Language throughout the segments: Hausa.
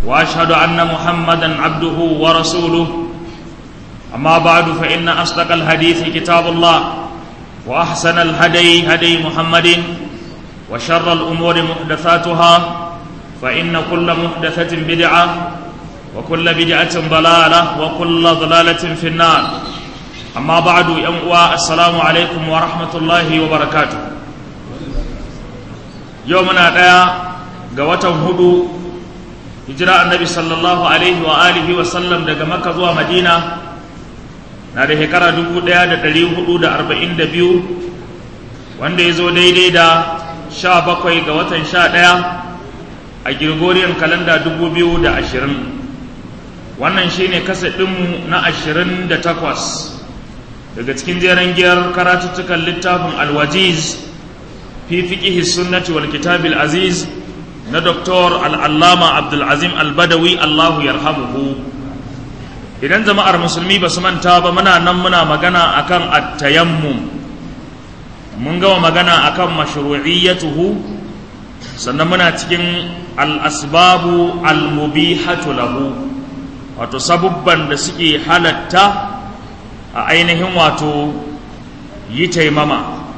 واشهد ان محمدا عبده ورسوله اما بعد فان اصدق الحديث كتاب الله واحسن الهدي هدي محمد وشر الامور محدثاتها فان كل محدثه بدعه وكل بدعه ضلاله وكل ضلاله في النار اما بعد يوم السلام عليكم ورحمه الله وبركاته يومنا دaya ga watan hudu hijira annabi sallallahu alaihi wa alihi wa sallam daga makka zuwa madina na da shekara 1442 wanda ya zo daidai da 17 ga watan 11 a gregorian kalanda 2020 wannan shine kasadinmu na 28 daga cikin jeren giyar karatuttukan littafin alwajiz fi fiƙihi sunnati wal kitabil aziz na Dr. al'allama abdulazim albadawi allahu yarhamuhu idan jama'ar musulmi ba su manta ba muna nan muna magana akan attayammum mun gama magana akan mashru'iyyatuhu sannan muna cikin al'asbabu al-mubihatu lahu wato sabubban da suke halatta a ainihin wato yi taimama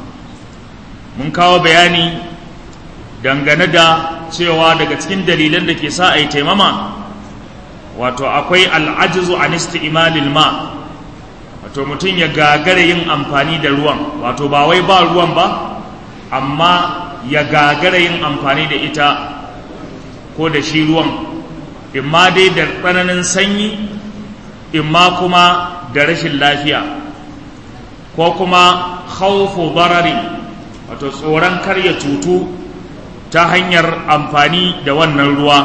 mun kawo bayani dangane da cewa daga cikin dalilan da ke sa a yi taimama wato akwai al'ajizu an isti'malil ma wato mutum ya gagara yin amfani da ruwan wato ba wai ba ruwan ba amma ya gagara yin amfani da ita ko da shi ruwan imma dai da tsananin sanyi imma kuma da rashin lafiya ko kuma khawfu barari wato tsoron karya cutu ta hanyar amfani da wannan ruwa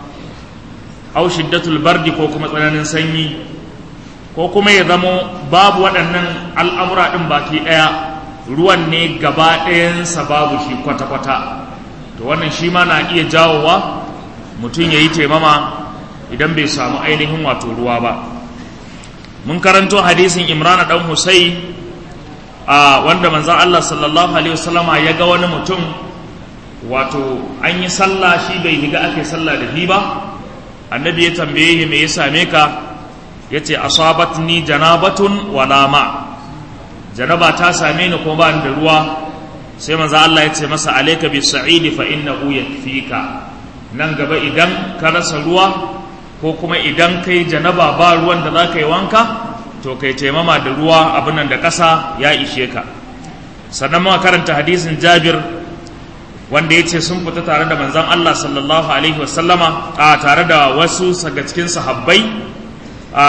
au shiddatul bardi ko kuma tsananin sanyi ko kuma ya zamo babu waɗannan al'amura ɗin baki ɗaya ruwan ne gaba ɗayansa babu shi kwata-kwata to wannan shi ma na iya jawowa mutum ya yi taimama idan bai samu ainihin wato ruwa ba mun karanto hadisin imrana ɗan husai a wanda manzan allah sallallahu alaihi wasallama ya ga wani mutum wato an yi sallah shi bai higa ake sallah da shi ba annabi ya tambaye shi me ya same ka ya ce asabatni janabatun wala ma janaba ta same ni kuma ba ni da ruwa sai manzo Allah ya ce masa alayka bis sa'id fa innahu yakfika nan gaba idan ka rasa ruwa ko kuma idan kai janaba ba ruwan da zaka yi wanka to kai taimama da ruwa abin nan da ƙasa ya ishe ka sannan muka karanta hadisin Jabir wanda ya ce sun fita tare da manzan Allah sallallahu Alaihi wasallama a tare da wasu daga cikin sahabbai a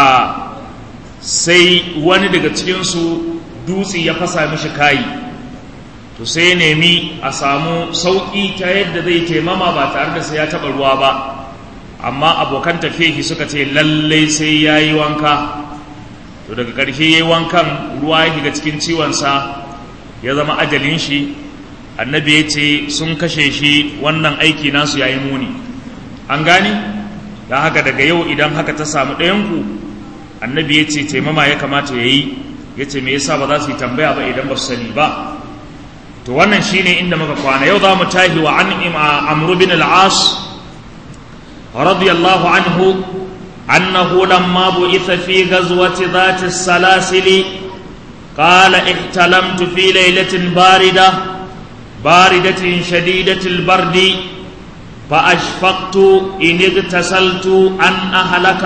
sai wani daga cikinsu dutse ya fasa mishi kayi to sai ya nemi a samu sauƙi ta yadda zai taimama ba tare da sai ya taɓa ruwa ba amma abokan tafiye suka ce lallai sai ya yi wanka to daga ƙarshe ya yi wankan ruwa ya shiga cikin ciwonsa ya zama ajalin shi annabi ya ce sun kashe shi wannan aiki nasu ya yi muni an gani da haka daga yau idan haka ta samu ɗayanku annabi ya ce taimama ya kamata ya yi ya ce me yasa ba za su yi tambaya ba idan ba su sani ba to wannan shine inda muka kwana yau za mu tahi wa an amru bin al-as radiyallahu anhu annahu lamma bu'itha fi ghazwati dhati as-salasili قال احتلمت في ليلة باردة باردة شديدة البرد فأشفقت إن اغتسلت أن أهلك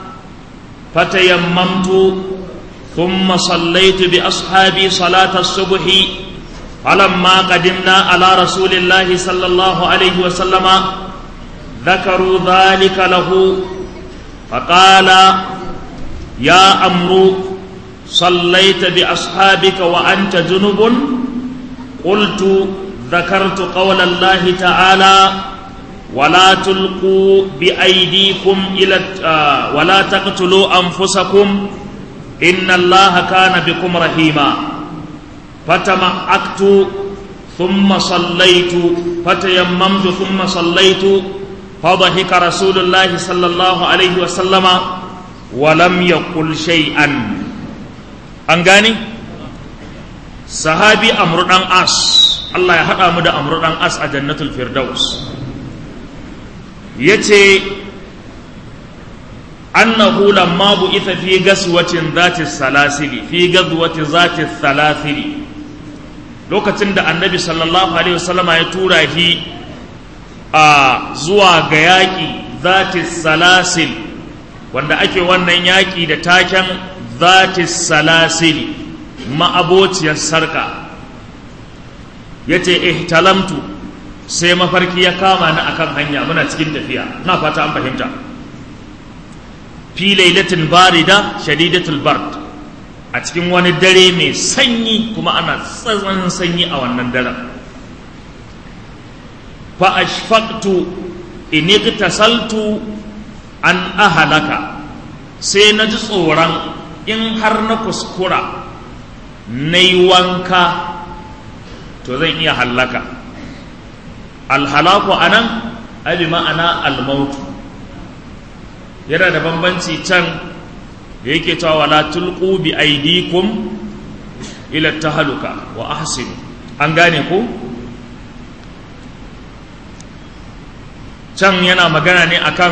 فتيممت ثم صليت بأصحابي صلاة الصبح فلما قدمنا على رسول الله صلى الله عليه وسلم ذكروا ذلك له فقال يا أمر صليت بأصحابك وأنت جنب قلت ذكرت قول الله تعالى ولا تلقوا بأيديكم إلى آه ولا تقتلوا أنفسكم إن الله كان بكم رحيما فتمعكت ثم صليت فتيممت ثم صليت فضحك رسول الله صلى الله عليه وسلم ولم يقل شيئا أنغاني sahabi amru dan as Allah ya haɗa mu da amru dan as a jannatul firdaus yace annahu lamma bu'itha fi gaswatin zati salasili fi gazwati zati salasili lokacin da annabi sallallahu alaihi wasallama ya tura shi a zuwa ga yaƙi zati salasil wanda ake wannan yaƙi da taken zati salasili ma'abociyar sarka ya ce ihtalamtu sai mafarki ya kama ni akan hanya muna cikin tafiya na fata an fahimta fi lailatin barida shadidatul bard a cikin wani dare mai sanyi kuma ana tsananin sanyi a wannan daren fa ashfaqtu in igtasaltu an ahalaka sai na ji tsoron in har na kuskura na yi wanka to zan iya hallaka alhalaku a nan abi ma'ana almautu yana da bambanci can da yake cewa wala tulqu bi aidikum ila tahaluka wa ahsinu an gane ko can yana magana ne akan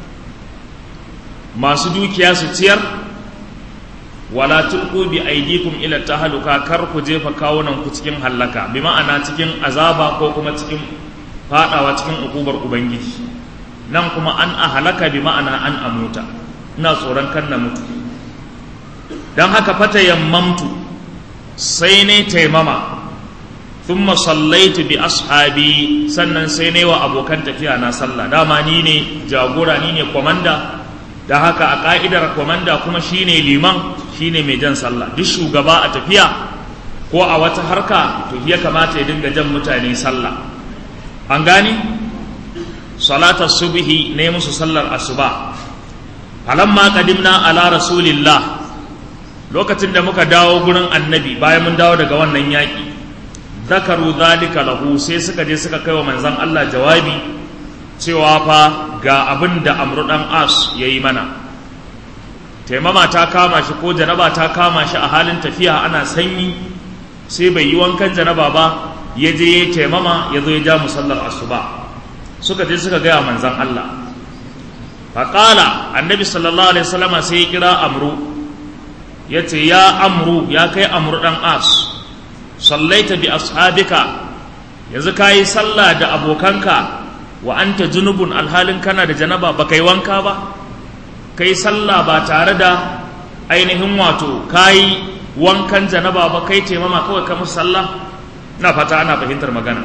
masu dukiya su ciyar wala tulqu bi aydikum ila tahaluka kar ku jefa kawunan ku cikin hallaka bi ma'ana cikin azaba ko kuma cikin fadawa cikin ukubar ubangiji nan kuma an ahalaka bi ma'ana an amuta ina tsoron kan na mutu dan haka fata yammamtu sai ne taimama thumma sallaitu bi ashabi sannan sai ne wa abokan tafiya na sallah dama ni ne jagora ni ne komanda da haka a ka'idar komanda kuma shine liman shine mai jan sallah duk shugaba a tafiya ko a wata harka to ya kamata ya dinga jan mutane sallah an gani salatar subhi ne musu sallar asuba falamma qadimna ala rasulillah lokacin da muka dawo gurin annabi bayan mun dawo daga wannan yaƙi zakaru zalika lahu sai suka je suka kai wa manzon Allah jawabi cewa fa ga abin da amru dan as yayi mana taimama ta kama shi ko janaba ta kama shi a halin tafiya ana sanyi sai bai yi wankan janaba ba ya je ya taimama ya zo ya ja musallar asuba suka je suka gaya manzan Allah faƙala annabi sallallahu alaihi wasallama sai ya kira amru ya ce ya amru ya kai amru ɗan as sallaita bi ashabika yanzu ka yi sallah da abokanka wa anta junubun alhalin kana da janaba ba kai wanka ba kai sallah ba tare da ainihin wato kai wankan janaba ba kai taimama kawai ka musu sallah na fata ana fahimtar magana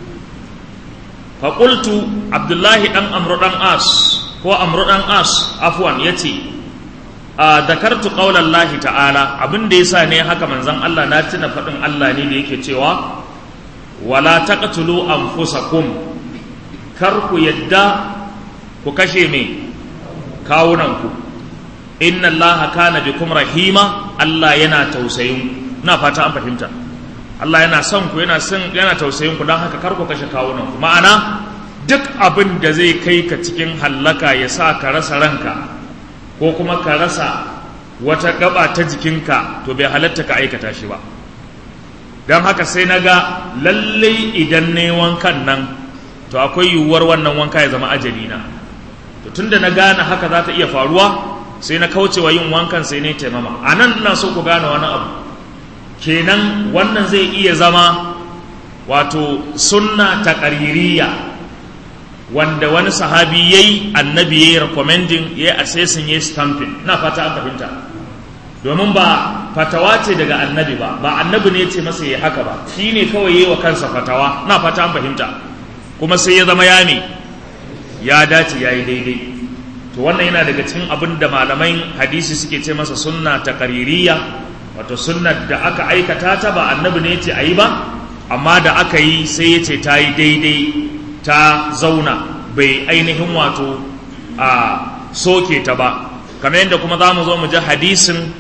faƙultu abdullahi ɗan amru ɗan as ko amru ɗan as afwan ya ce a dakartu ƙaunar lahi ta'ala abin da ya sa ne haka manzan Allah na tuna faɗin Allah ne da yake cewa wala taqtulu anfusakum kar ku yadda ku kashe me kawunanku inna Allah kana bikum rahima Allah yana tausayin na fata an fahimta Allah yana son ku yana son yana tausayin ku don haka kar ku kashe kawunan ku ma'ana duk abin da zai kai ka cikin hallaka ya sa ka rasa ranka ko kuma ka rasa wata gaba ta jikinka to bai halatta ka aikata shi ba don haka sai na ga lallai idan ne wankan nan to akwai yiwuwar wannan wanka ya zama ajali na to tunda na gane haka za ta iya faruwa sai na kaucewa yin wankan sai ne taimama a nan ina so ku gane wani abu kenan wannan zai iya zama wato sunna ta ƙaririya wanda wani sahabi ya yi annabi ya yi recommending ya yi assessing ya yi stamping na fata an fahimta domin ba fatawa ce daga annabi ba ba annabi ne ce masa ya haka ba shi ne kawai yi wa kansa fatawa na fata an fahimta kuma sai ya zama ya ne ya dace ya yi daidai to wannan yana daga cikin abin da malaman hadisi suke ce masa sunna ta ƙaririya wato sunnar da aka aikata ta ba annabi ne ce a yi ba amma da aka yi sai ya ce ta yi daidai ta zauna bai ainihin wato a soke ta ba kamar yadda kuma za mu zo mu ji hadisin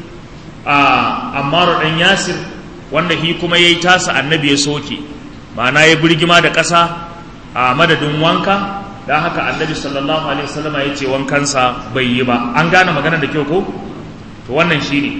a ammaru ɗan yasir wanda shi kuma ya yi tasa annabi ya soke ma'ana ya birgima da ƙasa a madadin wanka don haka annabi sallallahu alaihi wasallama ya ce wankansa bai yi ba an gane magana da kyau ko to wannan shi ne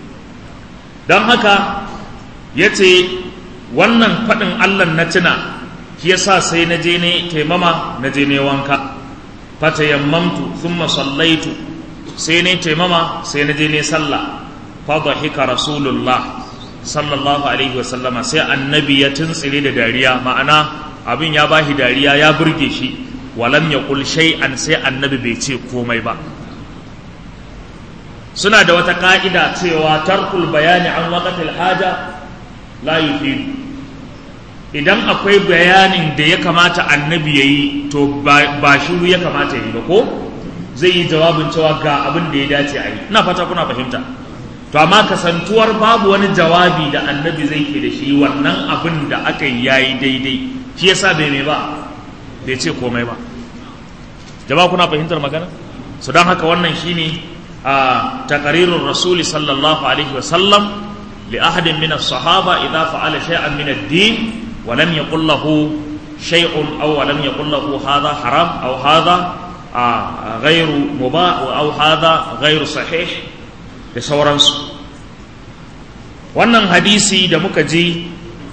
don haka ya ce wannan faɗin allah na tuna shi ya sa sai na je ne taimama na je ne wanka fata yammamtu thumma sallaitu sai ne taimama sai na je ne sallah fa dhahika rasulullah sallallahu alaihi wasallama sai annabi ya tuntsire da dariya ma'ana abin ya bashi dariya ya burge shi walam yaqul shay'an sai annabi bai ce komai ba suna da wata ka'ida cewa tarkul bayani an waqatil haja la yufidu idan akwai bayanin da ya kamata annabi ya yi to ba shiru ya kamata ya yi ba ko zai yi jawabin cewa ga abin da ya dace a yi ina fata kuna fahimta to amma kasantuwar babu wani jawabi da annabi zai ke da shi wannan abin da aka yi yayi daidai shi yasa bai mai ba bai ce komai ba jama'a kuna fahimtar magana su don haka wannan shine a taqrirur rasuli sallallahu alaihi wa sallam li ahadin min as-sahaba idza fa'ala shay'an min ad-din ولم يقل له شيء أو ولم يقل له هذا حرام أو هذا غير مباح أو هذا غير صحيح da sauransu wannan hadisi da muka ji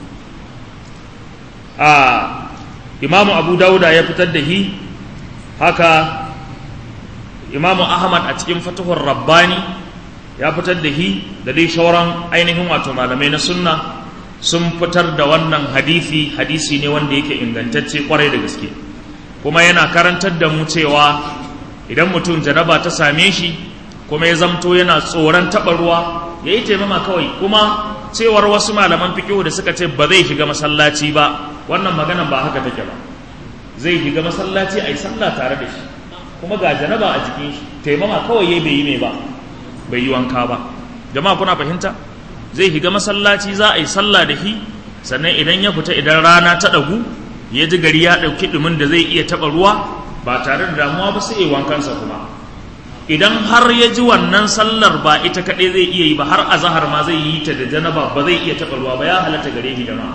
a imamu abu dauda ya fitar da hi haka imamu ahmad a cikin fatahun rabbani ya fitar da hi da dai shauran ainihin wato malamai na sunna sun fitar da wannan hadisi hadisi ne wanda yake ingantacce kwarai da gaske kuma yana karantar da mu cewa idan mutum janaba ta same shi kuma ya zamto yana tsoron taɓa ruwa ya yi taimama kawai kuma cewar wasu malaman fikihu da suka ce ba zai shiga masallaci ba wannan maganan ba haka take ba zai shiga masallaci a yi sallah tare da shi kuma ga janaba a jikin shi taimama kawai ya bai yi mai ba bai yi wanka ba jama'a kuna fahimta zai shiga masallaci za a yi sallah da shi sannan idan ya fita idan rana ta ɗagu ya ji gari ya ɗauki ɗumin da zai iya taɓa ruwa ba tare da damuwa ba sai ya wankansa kuma idan har ya ji wannan sallar ba ita kaɗai zai iya yi ba har azahar ma zai yi ta da janaba ba zai iya taɓa ruwa ba ya halatta gare shi jama'a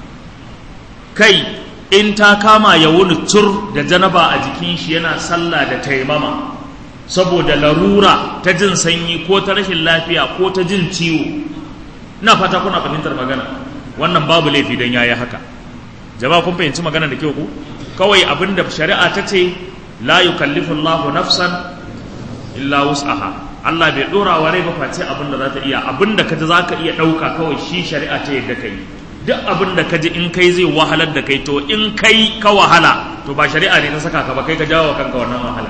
kai in ta kama ya wuni tur da janaba a jikin shi yana sallah da taimama saboda larura ta jin sanyi ko ta rashin lafiya ko ta jin ciwo ina fata kuna fahimtar magana wannan babu laifi don yayi haka jama'a kun fahimci magana da kyau ku kawai abinda shari'a ta ce la yukallifu Allahu nafsan illa wus'aha Allah bai dora wa rai ba face abin da za ta iya abin da kaji za ka iya ɗauka kawai shi shari'a ta yadda kai duk abin da kaji in kai zai wahalar da kai to in kai ka wahala to ba shari'a ne ta saka ka ba kai ka jawo kanka wannan wahala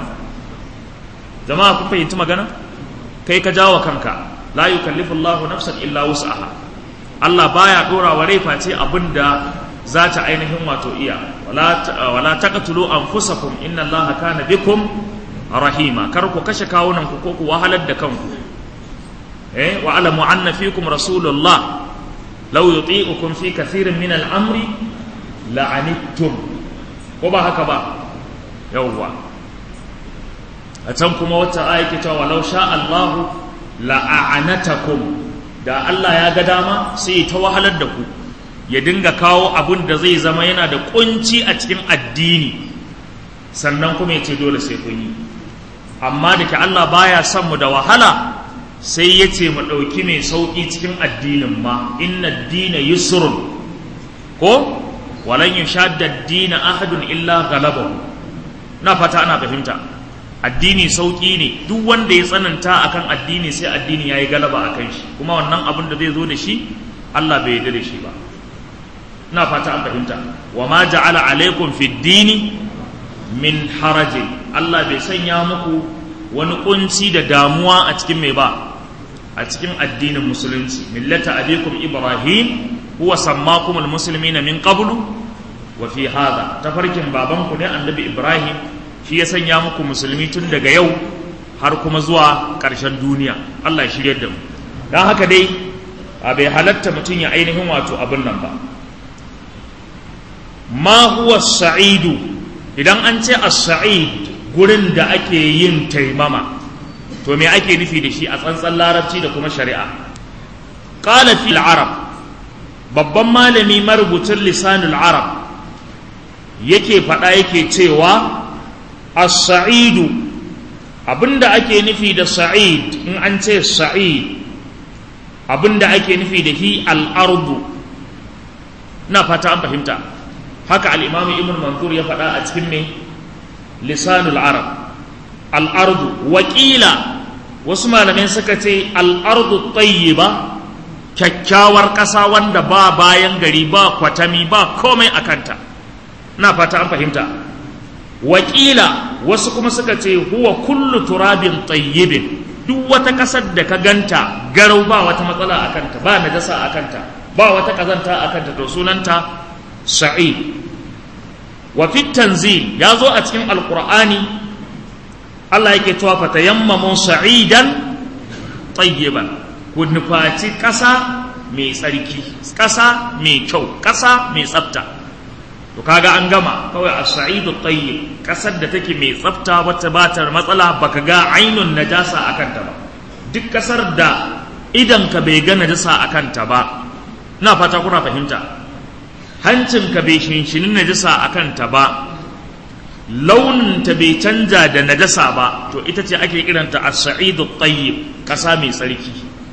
jama'a kun fahimci magana kai ka jawo kanka la yukallifu Allahu nafsan illa wus'aha Allah baya dora wa rai face abin da za ta ainihin wato iya wala wala taqtulu anfusakum inna Allaha kana bikum rahima kar ku kashe kawunan ku ko ku wahalar da kanku eh wa alamu anna fikum rasulullah law yuti'ukum fi kathirin min al-amri la'anittum ko ba haka ba yawwa a can kuma wata aya ke cewa walau sha Allah la'anatakum da Allah ya ga dama sai ta wahalar da ku ya dinga kawo abun da zai zama yana da kunci a cikin addini sannan kuma ya ce dole sai kun yi amma da ke Allah baya son mu da wahala sai ya ce mu ɗauki mai sauƙi cikin addinin ma inna dina yusrun ko walan yushadda dina ahadun illa galabahu na fata ana fahimta addini sauƙi ne duk wanda ya tsananta akan addini sai addini yayi galaba akan shi kuma wannan abin da zai zo da shi Allah bai yarda da shi ba ina fata an fahimta wa ma ja'ala alaikum fid dini min harajin Allah bai sanya muku wani kunci da damuwa a cikin mai ba a cikin addinin musulunci millata abikum ibrahim huwa sammakum almuslimina min qablu wa fi hadha tafarkin babanku ne annabi ibrahim shi ya sanya muku musulmi tun daga yau har kuma zuwa ƙarshen duniya Allah ya shiryar da mu dan haka dai a bai halatta mutum ya ainihin wato abin nan ba ma huwa sa'idu idan an ce as-sa'id gurin da ake yin taimama to me ake nufi da shi a tsantsan larabci da kuma shari'a qala fil arab babban malami marubucin lisanul arab yake faɗa yake cewa as-sa'idu abinda ake nufi da sa'id in an ce sa'id abinda ake nufi da hi al-ardu na fata an fahimta haka al-imamu ibn manzur ya faɗa a cikin ne lisanul arab al'ardu wakila wasu malamai suka ce al'ardu tayyiba kyakkyawar ƙasa wanda ba bayan gari ba kwatami ba komai a kanta na fata an fahimta wakila wasu kuma suka ce huwa kullu turabin tayyibin duk wata ƙasar da ka ganta garau ba wata matsala a kanta ba najasa a kanta ba wata ƙazanta a kanta to sunanta sa'id wa fi tanzil ya zo a cikin alqur'ani Allah yake cewa fa tayammamu sa'idan tayyiban ku nufaci ƙasa mai tsarki ƙasa mai kyau ƙasa mai tsafta to kaga an gama kawai a sa'idu tayyib ƙasar da take mai tsafta wacce ba ta matsala baka ga ainun najasa a kanta ba duk ƙasar da idan ka bai ga najasa a kanta ba ina fata kuna fahimta hancinka bai shinshinin najasa a kanta ba launinta bai canja da najasa ba to ita ce ake kiranta a sa'idu tayyib ƙasa mai tsarki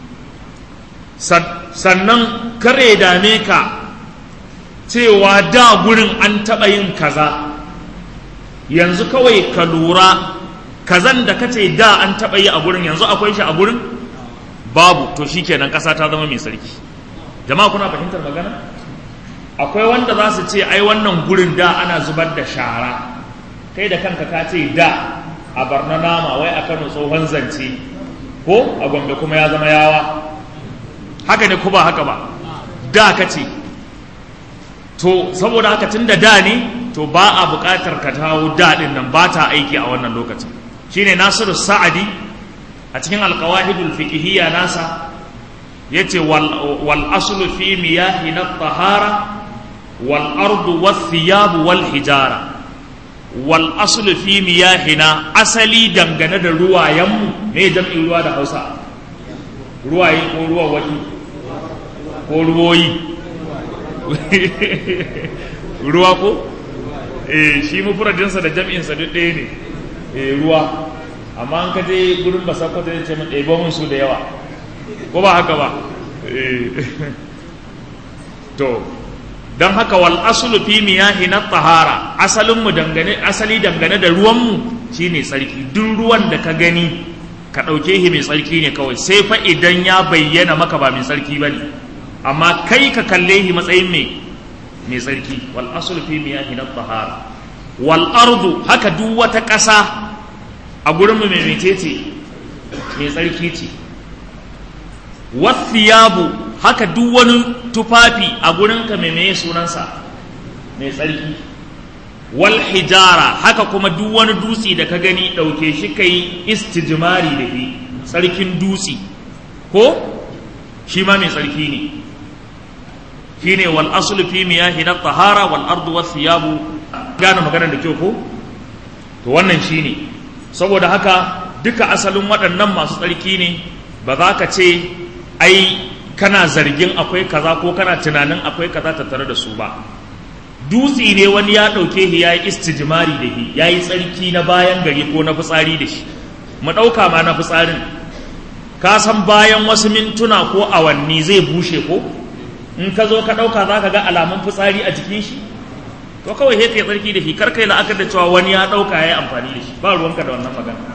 sannan kare dame ka cewa da gurin an taɓa yin kaza yanzu kawai ka lura kazan da kace da an taɓa yi a gurin yanzu akwai shi a gurin babu to shikenan ƙasa ta zama mai sarki jama'a kuna fahimtar magana akwai wanda za su ce ai wannan gurin da ana zubar da shara kai da kanka ka ce da a barna nama wai a kano tsohon zance ko a gombe kuma ya zama yawa haka ne ko ba haka ba da ka ce to saboda haka tun da da ne to ba a buƙatar ka tawo daɗin nan ba ta aiki a wannan lokacin shine nasiru sa'adi a cikin alƙawahidul fiqhiyya nasa yace wal wal aslu fi miyahi na tahara wal ardu was thiyab wal hijara wal aslu fi miyahina asali dangane da ruwayenmu me jam'in ruwa da Hausa ruwaye ko ruwa waki ko ruwoyi ruwa ko eh shi mufradinsa da jam'insa duk ɗaya ne eh ruwa amma an ka je gurin ba sakwato ya ce min ɗebo mun su da yawa ko ba haka ba to don haka wal asulu fi miyahi na tahara asalin mu dangane asali dangane da ruwan mu shine tsarki duk ruwan da ka gani ka ɗauke shi mai tsarki ne kawai sai fa idan ya bayyana maka ba mai tsarki bane amma kai ka kalle shi matsayin mai mai tsarki wal asulu fi miyahi na tahara wal ardu haka duk wata ƙasa a gurin mu mai metece mai tsarki ce wasiyabu haka duk wani tufafi a gurinka mai meye sunansa mai tsarki wal hijara haka kuma duk wani dutse da ka gani ɗauke shi ka yi istijmari da shi tsarkin dutse ko shi ma mai tsarki ne shi ne wal asulu fi miyahi na tahara wal ardu was siyabu gane magana da kyau ko to wannan shi ne saboda haka duka asalin waɗannan masu tsarki ne ba za ka ce ai kana zargin akwai kaza ko kana tunanin akwai kaza tattare da su ba dutse ne wani ya ɗauke shi ya yi istijimari da shi ya yi tsarki na bayan gari ko na fitsari da shi mu ɗauka ma na fitsarin ka san bayan wasu mintuna ko awanni zai bushe ko in ka zo ka ɗauka za ka ga alamun fitsari a jikin shi to kawai sai kai tsarki da shi kar kai la'akar da cewa wani ya ɗauka ya yi amfani da shi ba ruwanka da wannan magana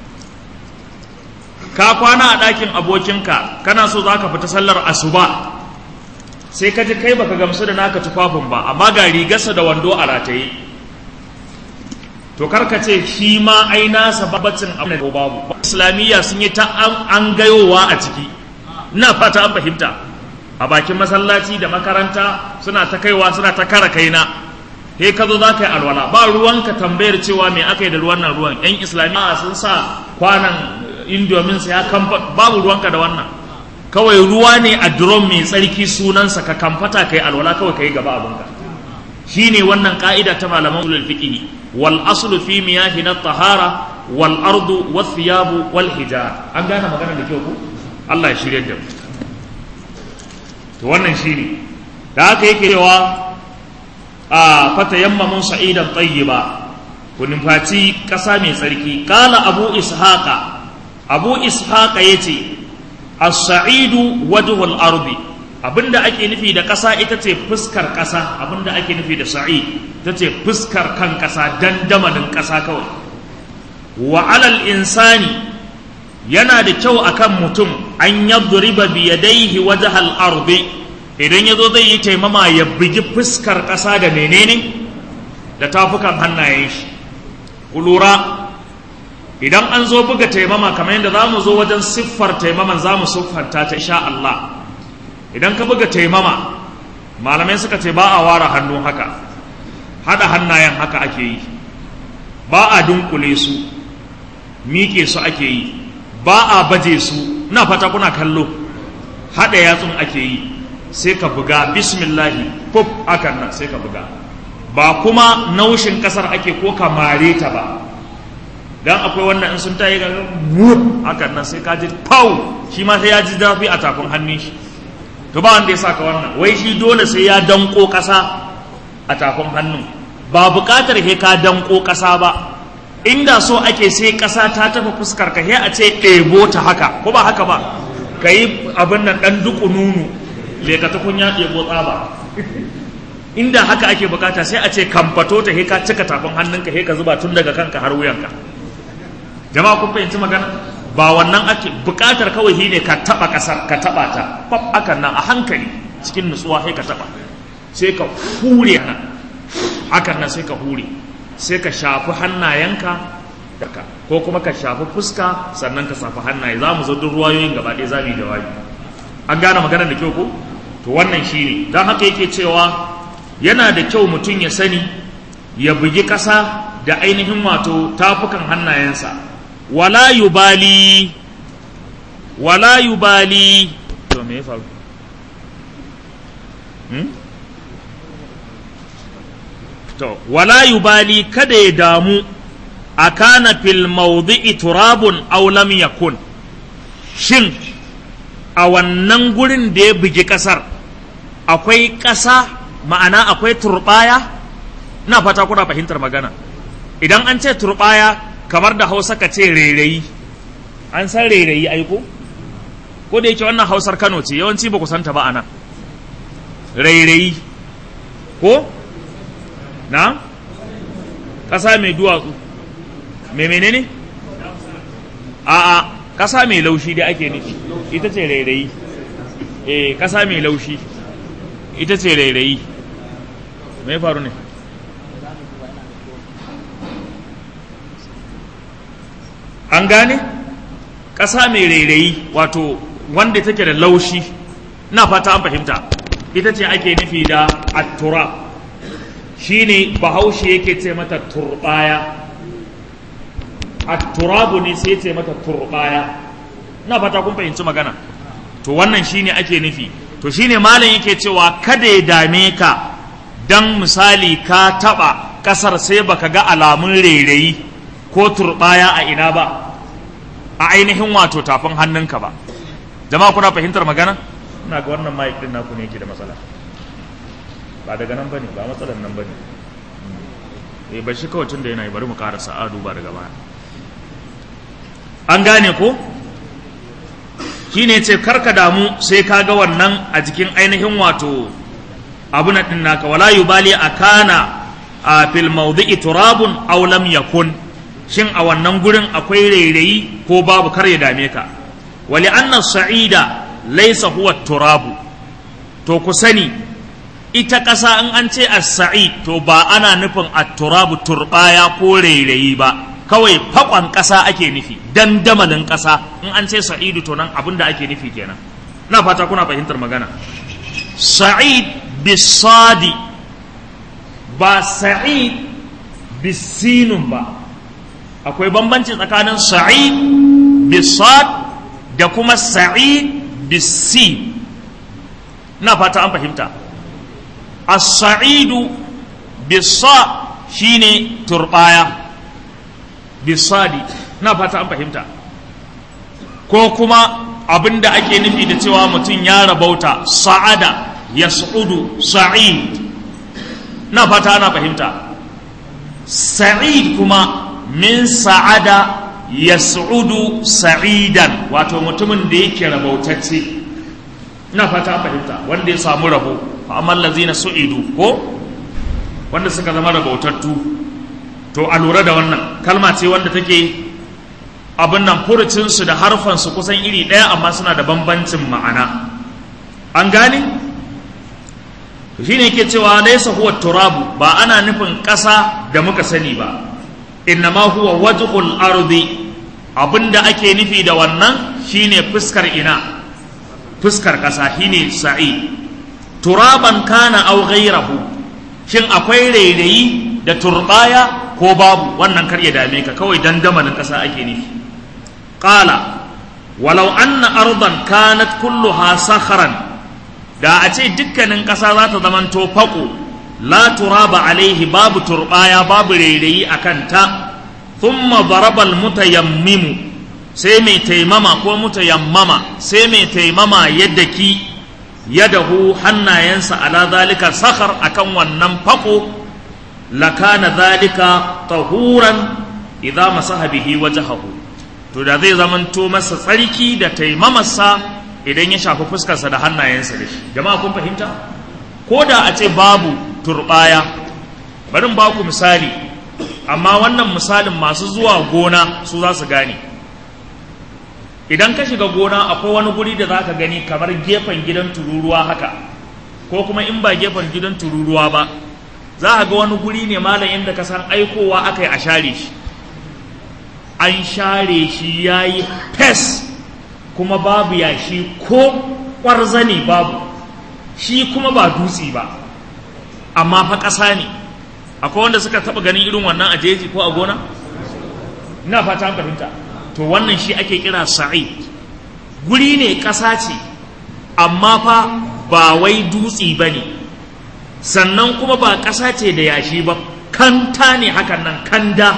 ka kwana a ɗakin abokinka kana so za ka fita sallar asuba sai ka ji kai baka gamsu da naka tufafin ba amma ga rigarsa da wando a rataye to karka ce shi ma ai nasa babbacin abu ko babu islamiyya sun yi ta an gayowa a ciki ina fata an fahimta a bakin masallaci da makaranta suna ta kaiwa suna ta kara kaina he ka zo za ka yi alwala ba ruwanka tambayar cewa me aka yi da ruwan nan ruwan yan islamiyya sun sa kwanan indomin sa ya kamfa babu ruwanka da wannan kawai ruwa ne a drum mai tsarki sunansa ka kamfata kai alwala kawai kai gaba abinka shine wannan ka'ida ta malaman ulul fiqh wal aslu fi miyahi na tahara wal ardu was thiyabu wal hijar an gane magana da kyau ko Allah ya shirye da mu to wannan shine da haka yake cewa a fatayammamun sa'idan tayyiba ku numfaci ƙasa mai tsarki kala abu ishaqa abu ishaqa yace as-sa'idu wajhul ardi abinda ake nufi da ƙasa ita ce fuskar ƙasa abinda ake nufi da sa'id ita ce fuskar kan ƙasa dandamalin ƙasa kawai wa alal insani yana da kyau akan mutum an yadriba bi yadayhi wajhal ardi idan yazo zai yi taimama ya bugi fuskar ƙasa da menene da tafukan hannayen shi ku lura idan an zo buga taimama kamar yadda za mu zo wajen siffar taimaman za mu siffanta ta sha Allah idan ka buga taimama malamai suka ce ba a ware hannu haka haɗa hannayen haka ake yi ba a dunkule su miƙe su ake yi ba a baje su na fata kuna kallo haɗa yatsun ake yi sai ka buga bismillahi pop akan nan sai ka buga ba kuma naushin ƙasar ake ko ka mare ta ba dan akwai wannan in sun tayi ga hakan nan sai ka ji pau shi ma sai ya ji zafi a tafin hannun shi to ba wanda ya saka wannan wai shi dole sai ya danko ƙasa a tafin hannun ba buƙatar he ka danko ƙasa ba inda so ake sai ƙasa ta tafi fuskar ka he a ce ɗebo ta haka ko ba haka ba ka yi abin nan ɗan duku nunu leka ta kunya ɗebo tsaba inda haka ake bukata sai a ce kamfato ta he ka cika tafin hannunka he ka zuba tun daga kanka har wuyanka jama'a kun fahimci magana ba wannan ake bukatar kawai shi ne ka taba kasar ka taba ta fab akan nan a hankali cikin nutsuwa sai ka taba sai ka hure nan hakan nan sai ka hure sai ka shafi hannayenka daga ko kuma ka shafi fuska sannan ka shafi hannaye za mu zo duk ruwayoyin gaba ɗaya za mu yi jawabi an gane magana da kyau ko to wannan shi ne don haka yake cewa yana da kyau mutum ya sani ya bugi ƙasa da ainihin wato tafukan hannayensa wala yubali wala yubali to me ya faru hmm? to wala yubali kada ya damu a kana fil mawdi'i turabun aw lam yakun shin a wannan gurin da ya bugi kasar akwai ƙasa ma'ana akwai turbaya ina fata kuna fahimtar magana idan an ce turbaya kamar da hausa ka ce rairayi an san rairayi aiko ko da yake wannan hausar kano ce yawanci ba ku santa ba ana rairayi ko na ƙasa mai duwatsu mai menene a'a ƙasa mai laushi da ake nufi ita ce rairayi eh ƙasa mai laushi ita ce rairayi mai faru ne an gane ƙasa mai rairayi wato wanda take da laushi na fata an fahimta ita ce ake nufi da attura shine bahaushe yake ce mata turbaya atturabu ne sai ce mata turbaya na fata kun fahimci magana to wannan shine ake nufi to shine malam yake cewa kada ya dame ka dan misali ka taba kasar sai baka ga alamun rairayi ko turbaya a ina ba a ainihin wato tafin hannunka ba jama'a kuna fahimtar magana ina ga wannan mic din naku ne yake da matsala ba daga nan bane ba matsalar nan bane eh ba shi kawai tun da yana yi bari mu ƙara sa'adu ba daga baya an gane ko shine ce karka damu sai ka ga wannan a jikin ainihin wato abu na ɗin naka wala yubali akana a fil mawdi'i turabun aw lam yakun shin a wannan gurin akwai rairayi ko babu kar ya dame ka wali anna sa'ida laysa huwa turabu to ku sani ita ƙasa in an ce as-sa'id to ba ana nufin at-turabu turbaya ko rairayi ba kawai fakon ƙasa ake nufi dandamalin ƙasa in an ce sa'idu to nan abin da ake nufi kenan na fata kuna fahimtar magana sa'id bisadi ba sa'id bisinun ba akwai bambanci tsakanin sa'id bisad da kuma sa'id bisi na fata an fahimta as-sa'idu bisa shine turbaya bisadi na fata an fahimta ko kuma abin da ake nufi da cewa mutum ya rabauta sa'ada ya su'udu sa'id na fata ana fahimta sa'id kuma min sa'ada ya su'udu sa'idan wato mutumin da yake rabautacce na fata an fahimta wanda ya samu rabo amma lazina su'idu ko wanda suka zama rabautattu to a lura da wannan kalma ce wanda take abin nan furucinsu da harfansu kusan iri ɗaya amma suna da bambancin ma'ana an gane shi ne ke cewa laisa huwa turabu ba ana nufin ƙasa da muka sani ba innama huwa wajhul ardi abinda ake nufi da wannan shine fuskar ina fuskar ƙasa shine sa'i turaban kana aw ghayrahu shin akwai rairayi da turbaya ko babu wannan kar ya dame ka kawai dandamalin ƙasa ake nufi qala walau anna ardan kanat kulluha sakharan da a ce dukkanin ƙasa za ta zamanto faƙo la turaba alaihi babu turbaya babu rairayi a kanta thumma darabal mutayammimu sai mai taimama ko mutayammama sai mai taimama yadda ki yadahu hannayensa ala zalika sakhar akan wannan faƙo lakana zalika tahuran idza masaha bihi wajhahu to da zai zamanto masa tsarki da taimamarsa idan ya shafi fuskarsa da hannayensa da shi jama'a kun fahimta ko da a ce babu turbaya barin ba ku misali amma wannan misalin masu zuwa gona su za su gane idan ka shiga gona akwai wani guri da za ka gani kamar gefen gidan tururuwa haka ko kuma in ba gefen gidan tururuwa ba za a ga wani guri ne malam inda ka san aikowa aka yi a share shi an share shi ya yi fes kuma babu yashi ko ƙwarzane babu shi kuma ba dutse ba amma fa ƙasa ne akwai wanda suka taɓa ganin irin wannan a jeji ko a gona ina fata an fahimta to wannan shi ake kira sa'id guri ne ƙasa ce amma fa ba wai dutse ba ne sannan kuma ba ƙasa ce da yashi ba kanta ne hakan nan kanda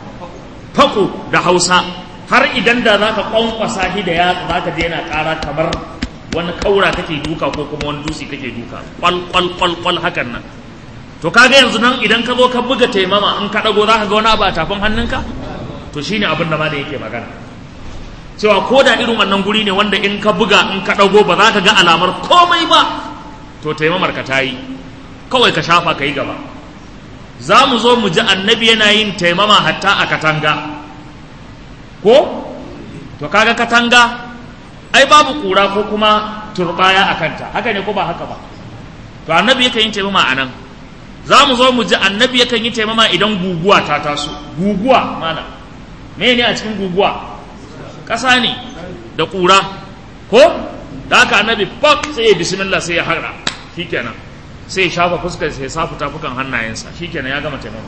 fako da hausa har idan da za ka kwankwasa shi da yatsa za ka je yana ƙara kamar wani kaura kake duka ko kuma wani dutse kake duka kwal kwal kwal kwal hakan nan to kaga yanzu nan idan ka zo ka buga taimama in ka dago za ka ga wani abu a tafin hannunka to shine abin da ma da yake magana cewa ko da irin wannan guri ne wanda in ka buga in ka dago ba za ka ga alamar komai ba to taimamar ka ta yi kawai ka shafa ka yi gaba za mu zo mu ji annabi yana yin taimama hatta a katanga ko to kaga katanga ai babu kura ko kuma turbaya a kanta haka ne ko ba haka ba to annabi yakan yi taimama a nan za mu zo mu ji annabi yakan yi taimama idan guguwa ta taso guguwa mana me ne a cikin guguwa ƙasa ne da ƙura ko da haka annabi fak sai ya bismillah sai ya haɗa shikenan sai ya shafa fuskar sai ya safu tafukan hannayensa shikenan ya gama taimama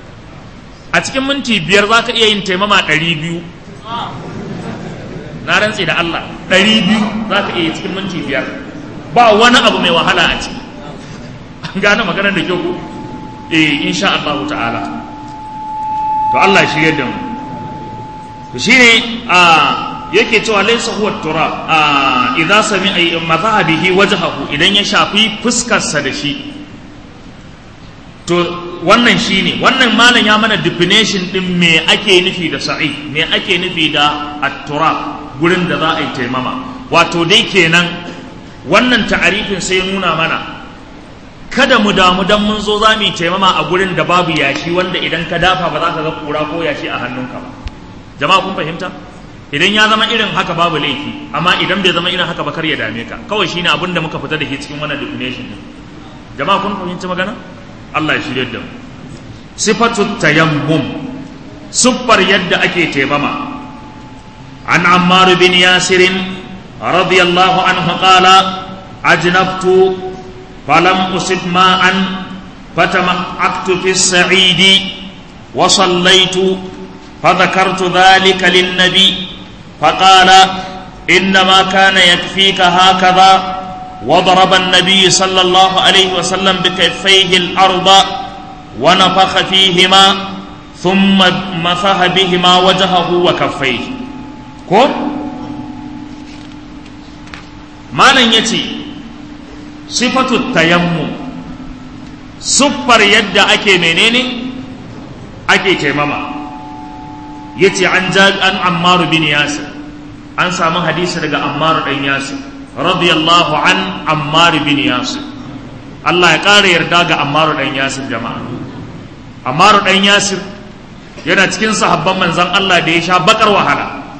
a cikin minti biyar za ka iya yin taimama ɗari biyu na rantse da Allah ɗari biyu za ka iya cikin minti biyar ba wani abu mai wahala a ciki an gane maganar da kyau ko eh insha Allah ta'ala to Allah shi yadda mu to shine a yake cewa laysa huwa turab a idza sami madhahabihi wajhahu idan ya shafi fuskarsa da shi to wannan shine wannan malam ya mana definition din me ake nufi da sa'i me ake nufi da at-turab gurin da za a yi taimama wato dai kenan wannan ta'arifin sai nuna mana kada mu damu dan mun zo za mu yi taimama a gurin da babu yashi wanda idan ka dafa ba za ka ga kura ko yashi a hannunka ba jama'a kun fahimta idan ya zama irin haka babu laifi amma idan bai zama irin haka ba kar ya dame ka kawai shine abin da muka fita da ke cikin wannan definition din jama'a kun fahimci magana Allah ya shirye da mu sifatu tayammum siffar yadda ake taimama عن عمار بن ياسر رضي الله عنه قال أجنبت فلم أصب ماء فتمعكت في السعيد وصليت فذكرت ذلك للنبي فقال إنما كان يكفيك هكذا وضرب النبي صلى الله عليه وسلم بكفيه الأرض ونفخ فيهما ثم مسح بهما وجهه وكفيه ko malam ya ce sifatu tayammum siffar yadda ake menene ake taimama ya ce an an ammaru bin yasir an samu hadisi daga ammaru ɗan yasir radiyallahu an ammaru bin yasir Allah ya ƙara yarda ga ammaru ɗan yasir jama'a ammaru ɗan yasir yana cikin sahabban manzan Allah da ya sha bakar wahala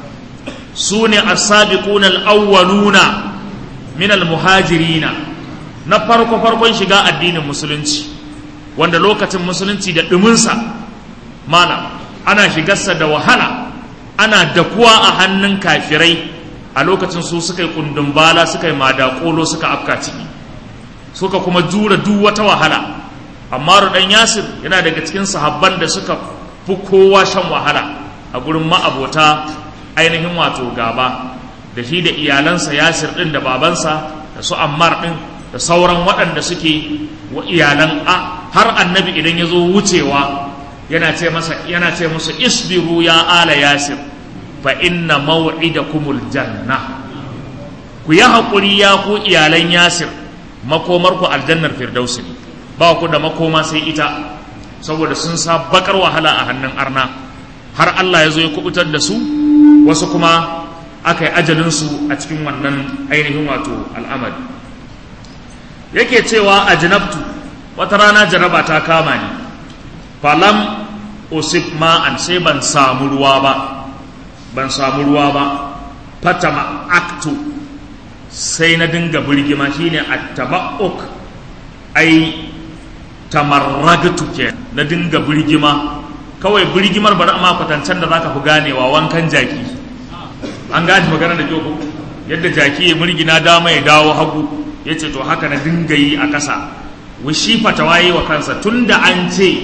su ne as-sabiquna al-awwaluna min al-muhajirina na farko farkon shiga addinin musulunci wanda lokacin musulunci da ɗuminsa malam ana shigarsa da wahala ana dakuwa a hannun kafirai a lokacin su suka yi kundin bala suka yi madakolo suka afka ciki suka kuma jura duk wata wahala amma dan yasir yana daga cikin sahabban da suka fi kowa shan wahala a gurin ma'abota ainihin wato gaba da shi da iyalansa yasir din da babansa da su ammar din da sauran waɗanda suke wa iyalan a har annabi idan ya zo wucewa yana ce masa yana ce musu isbiru ya ala yasir fa inna maw'idakumul janna ku yi haƙuri ya ku iyalan yasir makomar ku aljannar firdausi ne ba ku da makoma sai ita saboda sun sa bakar wahala a hannun arna har Allah ya zo ya kubutar da su wasu kuma aka yi ajalinsu a cikin wannan ainihin wato al'amari yake cewa a janabtu wata rana jaraba ta kama ni falam usif ma'an sai ban samu ruwa ba ban samu ruwa ba fatama aktu sai na dinga birgima shine attaba'uk ai tamarragtu ke na dinga birgima kawai birgimar bari amma kwatancen da zaka fi ganewa wankan jaki an gane magana da kyau yadda jaki ya murgina dama ya dawo hagu ya ce to haka na dinga yi a ƙasa wishi fatawa yi wa kansa tun da an ce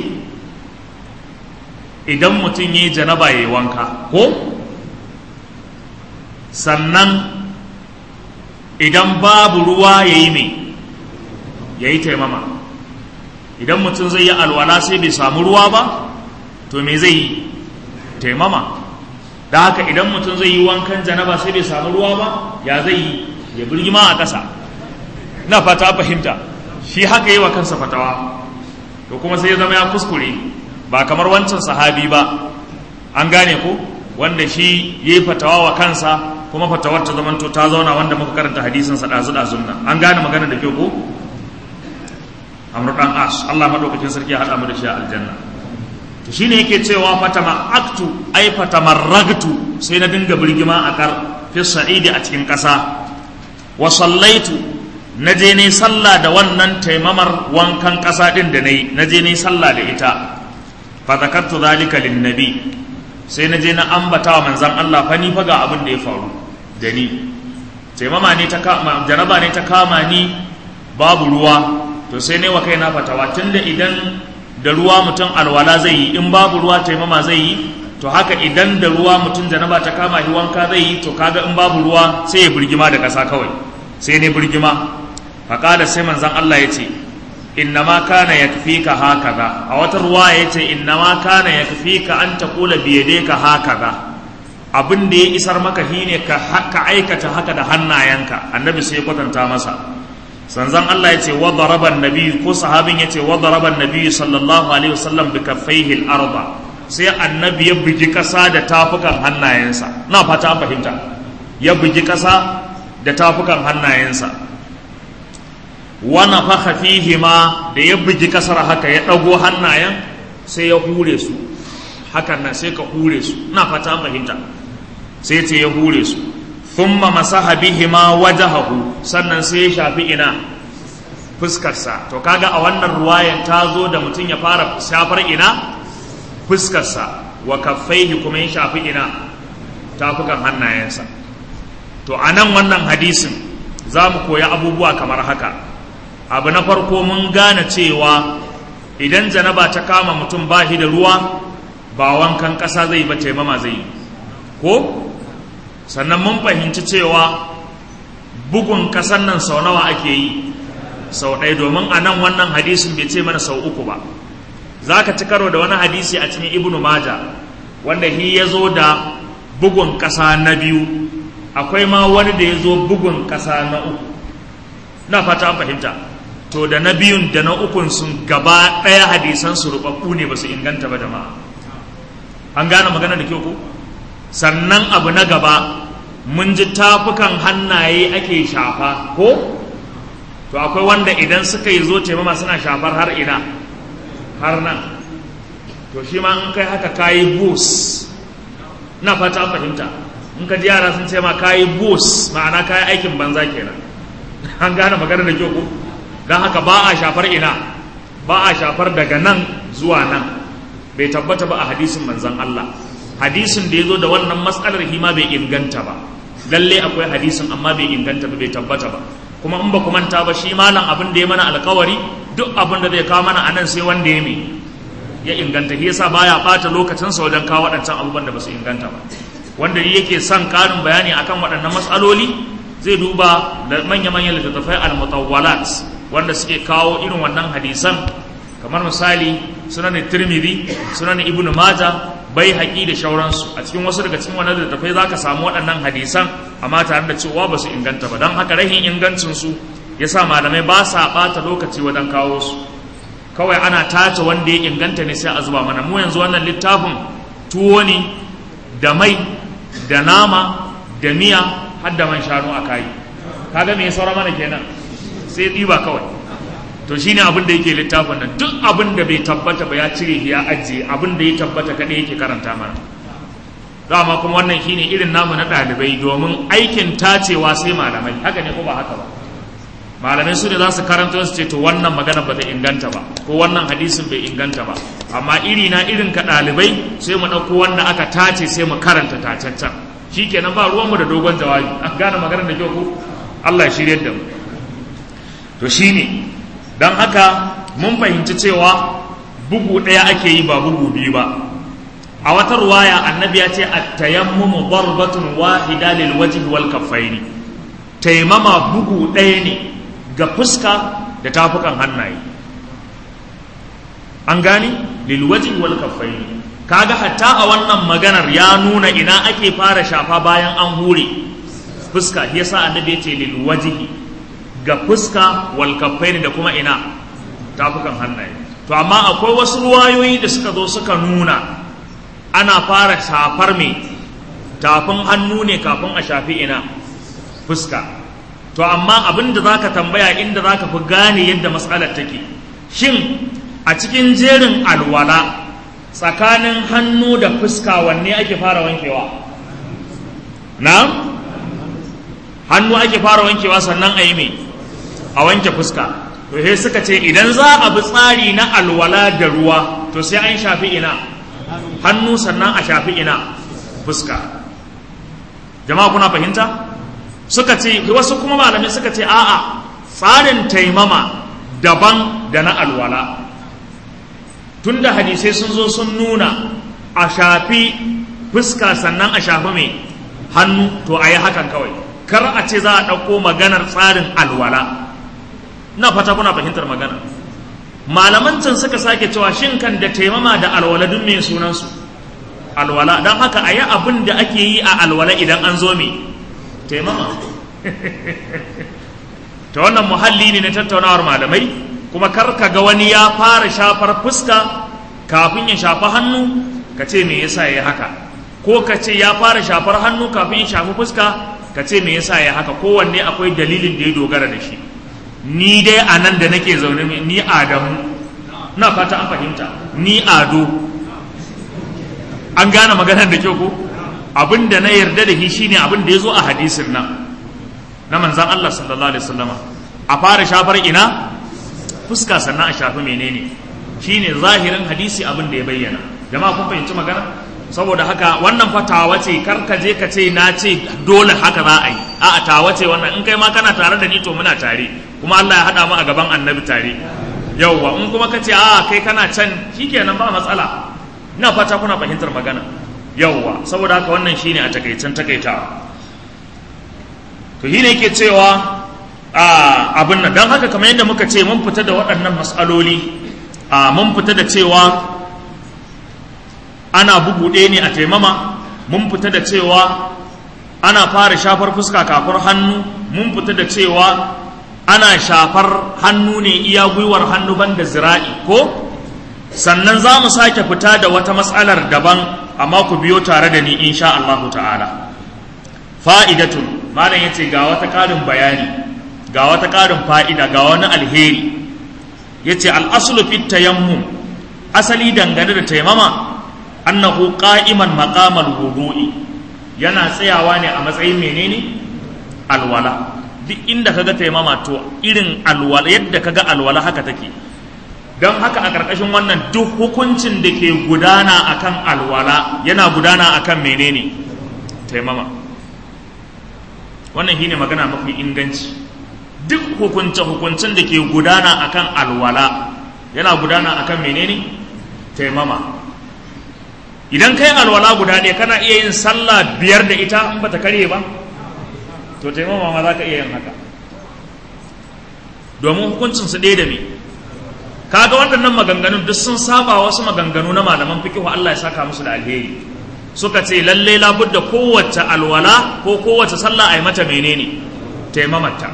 idan mutum ya yi janaba ya yi wanka ko sannan idan babu ruwa ya yi mai ya yi taimama idan mutum zai yi alwala sai bai samu ruwa ba to me zai yi taimama da haka idan mutum zai yi wankan janaba sai bai samu ruwa ba ya zai yi ya birgima a ƙasa na fata fahimta shi haka yi wa kansa fatawa to kuma sai ya zama ya kuskure ba kamar wancan sahabi ba an gane ko wanda shi ya yi fatawa wa kansa kuma fatawar ta zamanto ta zauna wanda muka karanta hadisinsa ɗazu ɗazun nan an gane magana da kyau ko amru dan as Allah madaukakin sarki ya haɗa mu da shi a aljanna to shine yake cewa fatama aktu ai fatamarragtu sai na dinga birgima a kar fi sa'idi a cikin ƙasa wa sallaitu na je ne sallah da wannan taimamar wankan ƙasa ɗin da na yi na je ne sallah da ita fa zakartu zalika lin nabi sai na je na ambata wa manzon Allah fa ni fa ga abin da ya faru da ni taimama ne ta kama jaraba ne ta kama ni babu ruwa to sai ne wa kaina fatawa tunda idan da ruwa mutum alwala zai yi in babu ruwa taimama zai yi to haka idan da ruwa mutum janaba ta kama shi wanka zai yi to kaga in babu ruwa sai ya birgima da ƙasa kawai sai ne birgima faƙada sai manzan Allah ya ce innama kana yakfika hakaza a wata ruwa ya ce innama kana yakfika an taqula bi yadayka hakaza abin da ya isar maka shine ka ka aikata haka da hannayenka annabi sai ya kwatanta masa sanzan Allah ya ce wa daraba annabi ko sahabin ya ce wa daraba annabi sallallahu alaihi wasallam bi kaffaihi al-arda sai annabi ya bugi kasa da tafukan hannayensa na fata an fahimta ya bugi kasa da tafukan hannayensa wana faka fihi ma da ya bugi kasar haka ya ɗago hannayen sai ya hure su hakan nan sai ka hure su na fata an fahimta sai ce ya hure su thumma masaha bihi ma wajahahu sannan sai ya shafi ina fuskarsa to kaga a wannan ruwayan ta zo da mutum ya fara shafar ina fuskarsa wa kaffaihi kuma ya shafi ina tafukan hannayensa to a nan wannan hadisin za mu koya abubuwa kamar haka abu na farko mun gane cewa idan janaba ta kama mutum ba shi da ruwa ba wankan ƙasa zai ba taimama zai yi ko sannan mun fahimci cewa bugun ƙasan nan sau nawa ake yi sau ɗaya domin a nan wannan hadisin bai ce mana sau uku ba za ka ci karo da wani hadisi a cikin ibnu maja wanda shi ya zo da bugun ƙasa na biyu akwai ma wani da ya zo bugun ƙasa na uku na fata an fahimta to da na biyun da na ukun sun gaba ɗaya hadisan su rubabbu ne ba su inganta ba jama'a an gane magana da kyau ko sannan abu na gaba mun ji tafukan hannaye ake shafa ko to akwai wanda idan suka yi zo taimama suna shafar har ina har nan to shi ma in kai haka kayi bus na fata an fahimta in ka ji yara sun ce ma kayi bus ma'ana kayi aikin banza kenan an gane magana da kyau ko don haka ba a shafar ina ba a shafar daga nan zuwa nan bai tabbata ba a hadisin manzon Allah hadisin da ya zo da wannan matsalar hima bai inganta ba lalle akwai hadisin amma bai inganta ba bai tabbata ba kuma in ba ku manta ba shi malam abin da ya mana alkawari duk abin da zai kawo mana a nan sai wanda ya mai ya inganta shi yasa baya bata lokacinsa wajen kawo waɗancan abubuwan da ba su inganta ba wanda yake son ƙarin bayani akan waɗannan matsaloli zai duba da manya-manyan littattafai al-mutawwalat wanda suke kawo irin wannan hadisan kamar misali sunan tirmidhi sunan ibnu majah bai haƙi da shauransu a cikin wasu daga cikin wannan littattafai zaka samu waɗannan hadisan amma tare da cewa ba su inganta ba don haka rahin ingancin su yasa malamai ba sa ɓata lokaci wajen kawo su kawai ana tace wanda ya inganta ne sai a zuba mana mu yanzu wannan littafin tuwo ne da mai da nama da miya har da man shanu a kayi kaga me ya saura mana kenan sai ɗiba kawai to shine abin da yake littafin nan duk abin da bai tabbata ba ya cire ya ajiye abin da ya tabbata kaɗai yake karanta mana dama kuma wannan shine irin namu na ɗalibai domin aikin tacewa sai malamai haka ne ko ba haka ba malamai su ne za su karanta su ce to wannan magana ba ta inganta ba ko wannan hadisin bai inganta ba amma iri na irin ka ɗalibai sai mu ɗauko wanda aka tace sai mu karanta tacaccen shi kenan ba ruwanmu da dogon jawabi an gane maganar da kyau ko Allah ya shirya da mu to shine don haka mun fahimci cewa bugu ɗaya ake yi ba bugu biyu ba a wata ruwaya annabi ya ce at-tayammumu darbatun wahida lil wajhi wal kaffaini taimama bugu ɗaya ne ga fuska da tafukan hannaye an gani lilwaji wal kaffaini kaga hatta a wannan maganar ya nuna ina ake fara shafa bayan an hure fuska yasa annabi ya ce lilwajihi ga fuska wal kaffaini da kuma ina tafukan hannaye to amma akwai wasu ruwayoyi da suka zo suka nuna ana fara shafar me tafin hannu ne kafin a shafi ina fuska to amma abin da zaka tambaya inda zaka fi gane yadda matsalar take shin a cikin jerin alwala tsakanin hannu da fuska wanne ake fara wankewa na hannu ake fara wankewa sannan a yi mai a wanke fuska to sai suka ce idan za a bi tsari na alwala da ruwa to sai an shafi ina hannu sannan a shafi ina fuska jama'a kuna fahimta suka ce wasu kuma malamai suka ce a'a tsarin taimama daban da na alwala tunda hadisai sun zo sun nuna a shafi fuska sannan a shafi mai hannu to a yi hakan kawai kar a ce za a ɗauko maganar tsarin alwala na fata kuna fahimtar magana malaman can suka sake cewa shin kan da taimama da alwala duk mai sunansu alwala don haka a yi abin da ake yi a alwala idan an zo mai taimama ta wannan muhalli ne na tattaunawar malamai kuma kar ka ga wani ya fara shafar fuska kafin ya shafi hannu ka ce me yasa ya haka ko ka ce ya fara shafar hannu kafin ya shafi fuska ka ce me yasa ya haka kowanne akwai dalilin da ya dogara da shi ni dai a nan da nake zaune ni adamu na fata an fahimta ni ado an gane maganar da kyau ko abin da na yarda da shi shine abin da ya zo a hadisin nan na manzan Allah sallallahu alaihi wasallama a fara shafar ina fuska sannan a shafi menene shine zahirin hadisi abin da ya bayyana jama'a kun fahimci magana saboda haka wannan fa tawa ce kar ka je ka ce na ce dole haka za a yi a'a tawa ce wannan in kai ma kana tare da ni to muna tare kuma Allah ya hada mu a gaban annabi tare yauwa in kuma ka ce a kai kana can shikenan ba matsala ina fata kuna fahimtar magana yauwa saboda haka wannan shine a takaicen takaitawa to shine yake cewa a abin nan don haka kamar yadda muka ce mun fita da waɗannan matsaloli a mun fita da cewa ana bugu ɗaya ne a taimama mun fita da cewa ana fara shafar fuska kafar hannu mun fita da cewa ana shafar hannu ne iya gwiwar hannu banda zira'i ko sannan za mu sake fita da wata matsalar daban amma ku biyo tare da ni insha Allah ta'ala fa'idatun malam yace ga wata ƙarin bayani ga wata ƙarin fa'ida ga wani alheri yace al-aslu fit tayammum asali dangane da taimama annahu qa'iman maqamal wudu'i yana tsayawa ne a matsayin menene alwala duk inda kaga taimama to irin alwala yadda kaga alwala haka take don haka a ƙarƙashin wannan duk hukuncin da ke gudana akan alwala yana gudana akan menene taimama wannan shine magana mafi inganci duk hukunce hukuncin da ke gudana akan alwala yana gudana akan menene taimama idan kai alwala guda ɗaya kana iya yin sallah biyar da ita in bata karye ba to taimama ma za ka iya yin haka domin hukuncin su ɗaya da me kaga waɗannan maganganun duk sun saba wasu maganganu na malaman fiqh Allah ya saka musu da alheri suka ce lalle labudda kowace alwala ko kowace sallah ai mata menene taimamata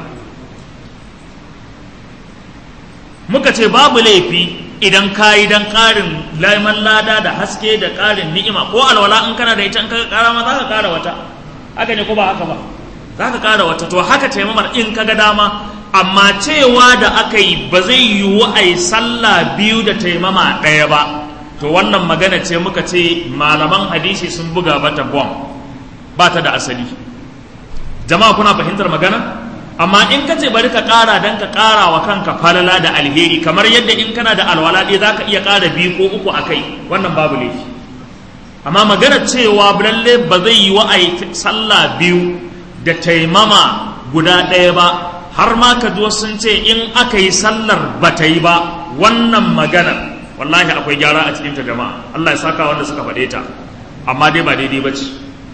muka ce babu laifi idan kayi dan ƙarin laiman lada da haske da ƙarin ni'ima ko alwala in kana da ita in ka ƙara ma za ka ƙara wata haka ne ko ba haka ba za ka ƙara wata to haka taimamar in ka ga dama amma cewa da aka yi ba zai yiwu a yi sallah biyu da taimama ɗaya ba to wannan magana ce muka ce malaman hadisi sun buga bata bom ba ta da asali jama'a kuna fahimtar magana amma in ka ce bari ka ƙara don ka ƙara wa kanka falala da alheri kamar yadda in kana da alwala ɗaya za ka iya ƙara biyu ko uku a kai wannan babu laifi amma magana cewa lalle ba zai yiwu a yi sallah biyu da taimama guda ɗaya ba har ma ka ji sun ce in aka yi sallar ba ta yi ba wannan maganar wallahi akwai gyara a cikinta jama'a Allah ya saka wanda suka faɗe ta amma dai ba daidai ba ce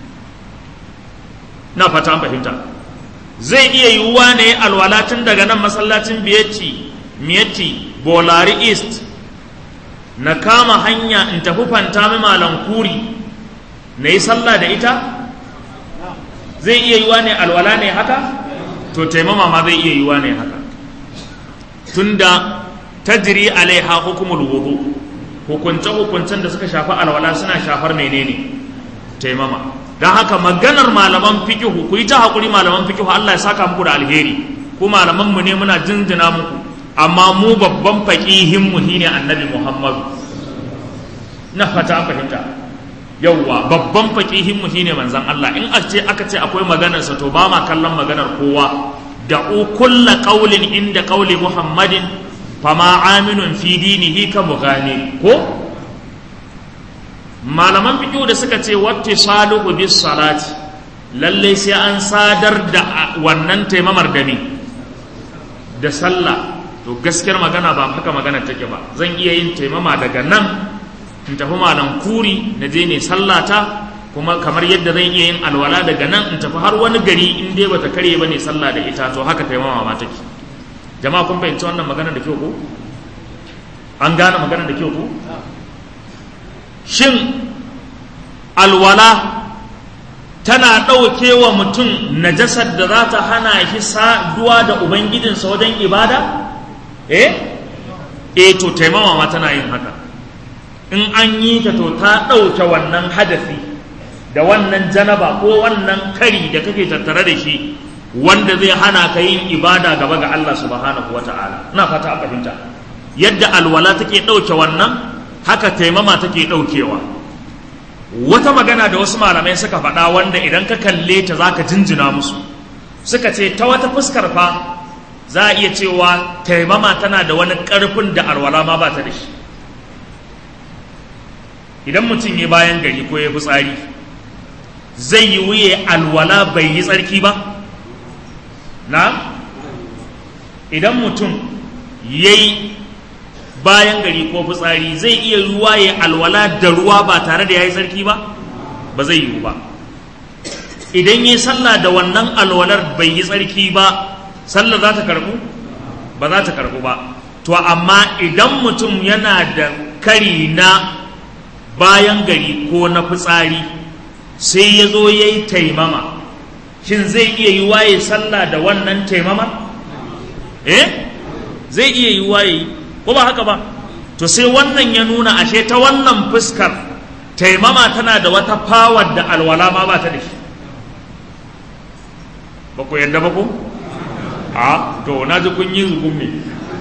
na fata an fahimta zai iya yiwuwa ne alwala tun daga nan masallacin biyatti miyatti bolari east na kama hanya in tafi fanta malam kuri na yi sallah da ita zai iya yiwuwa ne alwala ne haka to taimama ma zai iya yiwa ne haka tunda tajri alaiha hukumul wudu hukunce hukuncen da suka shafi alwala suna shafar menene taimama don haka maganar malaman fikihu ku yi ta hakuri malaman fikihu Allah ya saka muku da alheri ku malaman mu ne muna jinjina muku amma mu babban faqihin mu shine annabi Muhammadu na fata fahimta yauwa babban faƙihin mu shine manzon Allah in ce aka ce akwai maganar sa to ba ma kallon maganar kowa da kulla qaulin inda qauli Muhammadin fama aminun fi dinihi ka mughani ko malaman fiqh da suka ce wattisaluhu bis salati lalle sai an sadar da wannan taimamar da ni da sallah to gaskiyar magana ba haka magana take ba zan iya yin taimama daga nan in tafi malam kuri na je ne sallata kuma kamar yadda zan iya yin alwala daga nan in tafi har wani gari in dai bata kare ba ne sallah da ita to haka taimama ma take jama'a kun fahimci wannan magana da kyau ko an gane magana da kyau ko shin alwala tana ɗauke wa mutum najasar da za ta hana shi saduwa da ubangijinsa wajen ibada eh eh to taimama ma tana yin haka in an yi ta to ta ɗauke wannan hadafi da wannan janaba ko wannan kari da kake tattare da shi wanda zai hana ka yin ibada gaba ga Allah subhanahu wa ta'ala ina fata a fahimta yadda alwala take ɗauke wannan haka taimama take ɗaukewa wata magana da wasu malamai suka faɗa wanda idan ka kalle ta za ka jinjina musu suka ce ta wata fuskar fa za a iya cewa taimama tana da wani ƙarfin da alwala ma ba ta da shi idan mutum ya bayan gari ko ya fitsari zai yi wuye alwala bai yi tsarki ba na idan mutum ya yi bayan gari ko fitsari zai iya ruwa ya alwala da ruwa ba tare da ya yi tsarki ba ba zai yiwu ba idan ya yi sallah da wannan alwalar bai yi tsarki ba sallah za ta karbu ba za ta karbu ba to amma idan mutum yana da kari na bayan gari ko na fitsari sai ya zo ya yi taimama shin zai iya yi waye sallah da wannan taimama eh zai iya yi waye ko ba haka ba to sai wannan ya nuna ashe ta wannan fuskar taimama tana da wata fawar da alwala ma ba ta da shi ba ku yadda ba ku a to na ji kun yi zugun me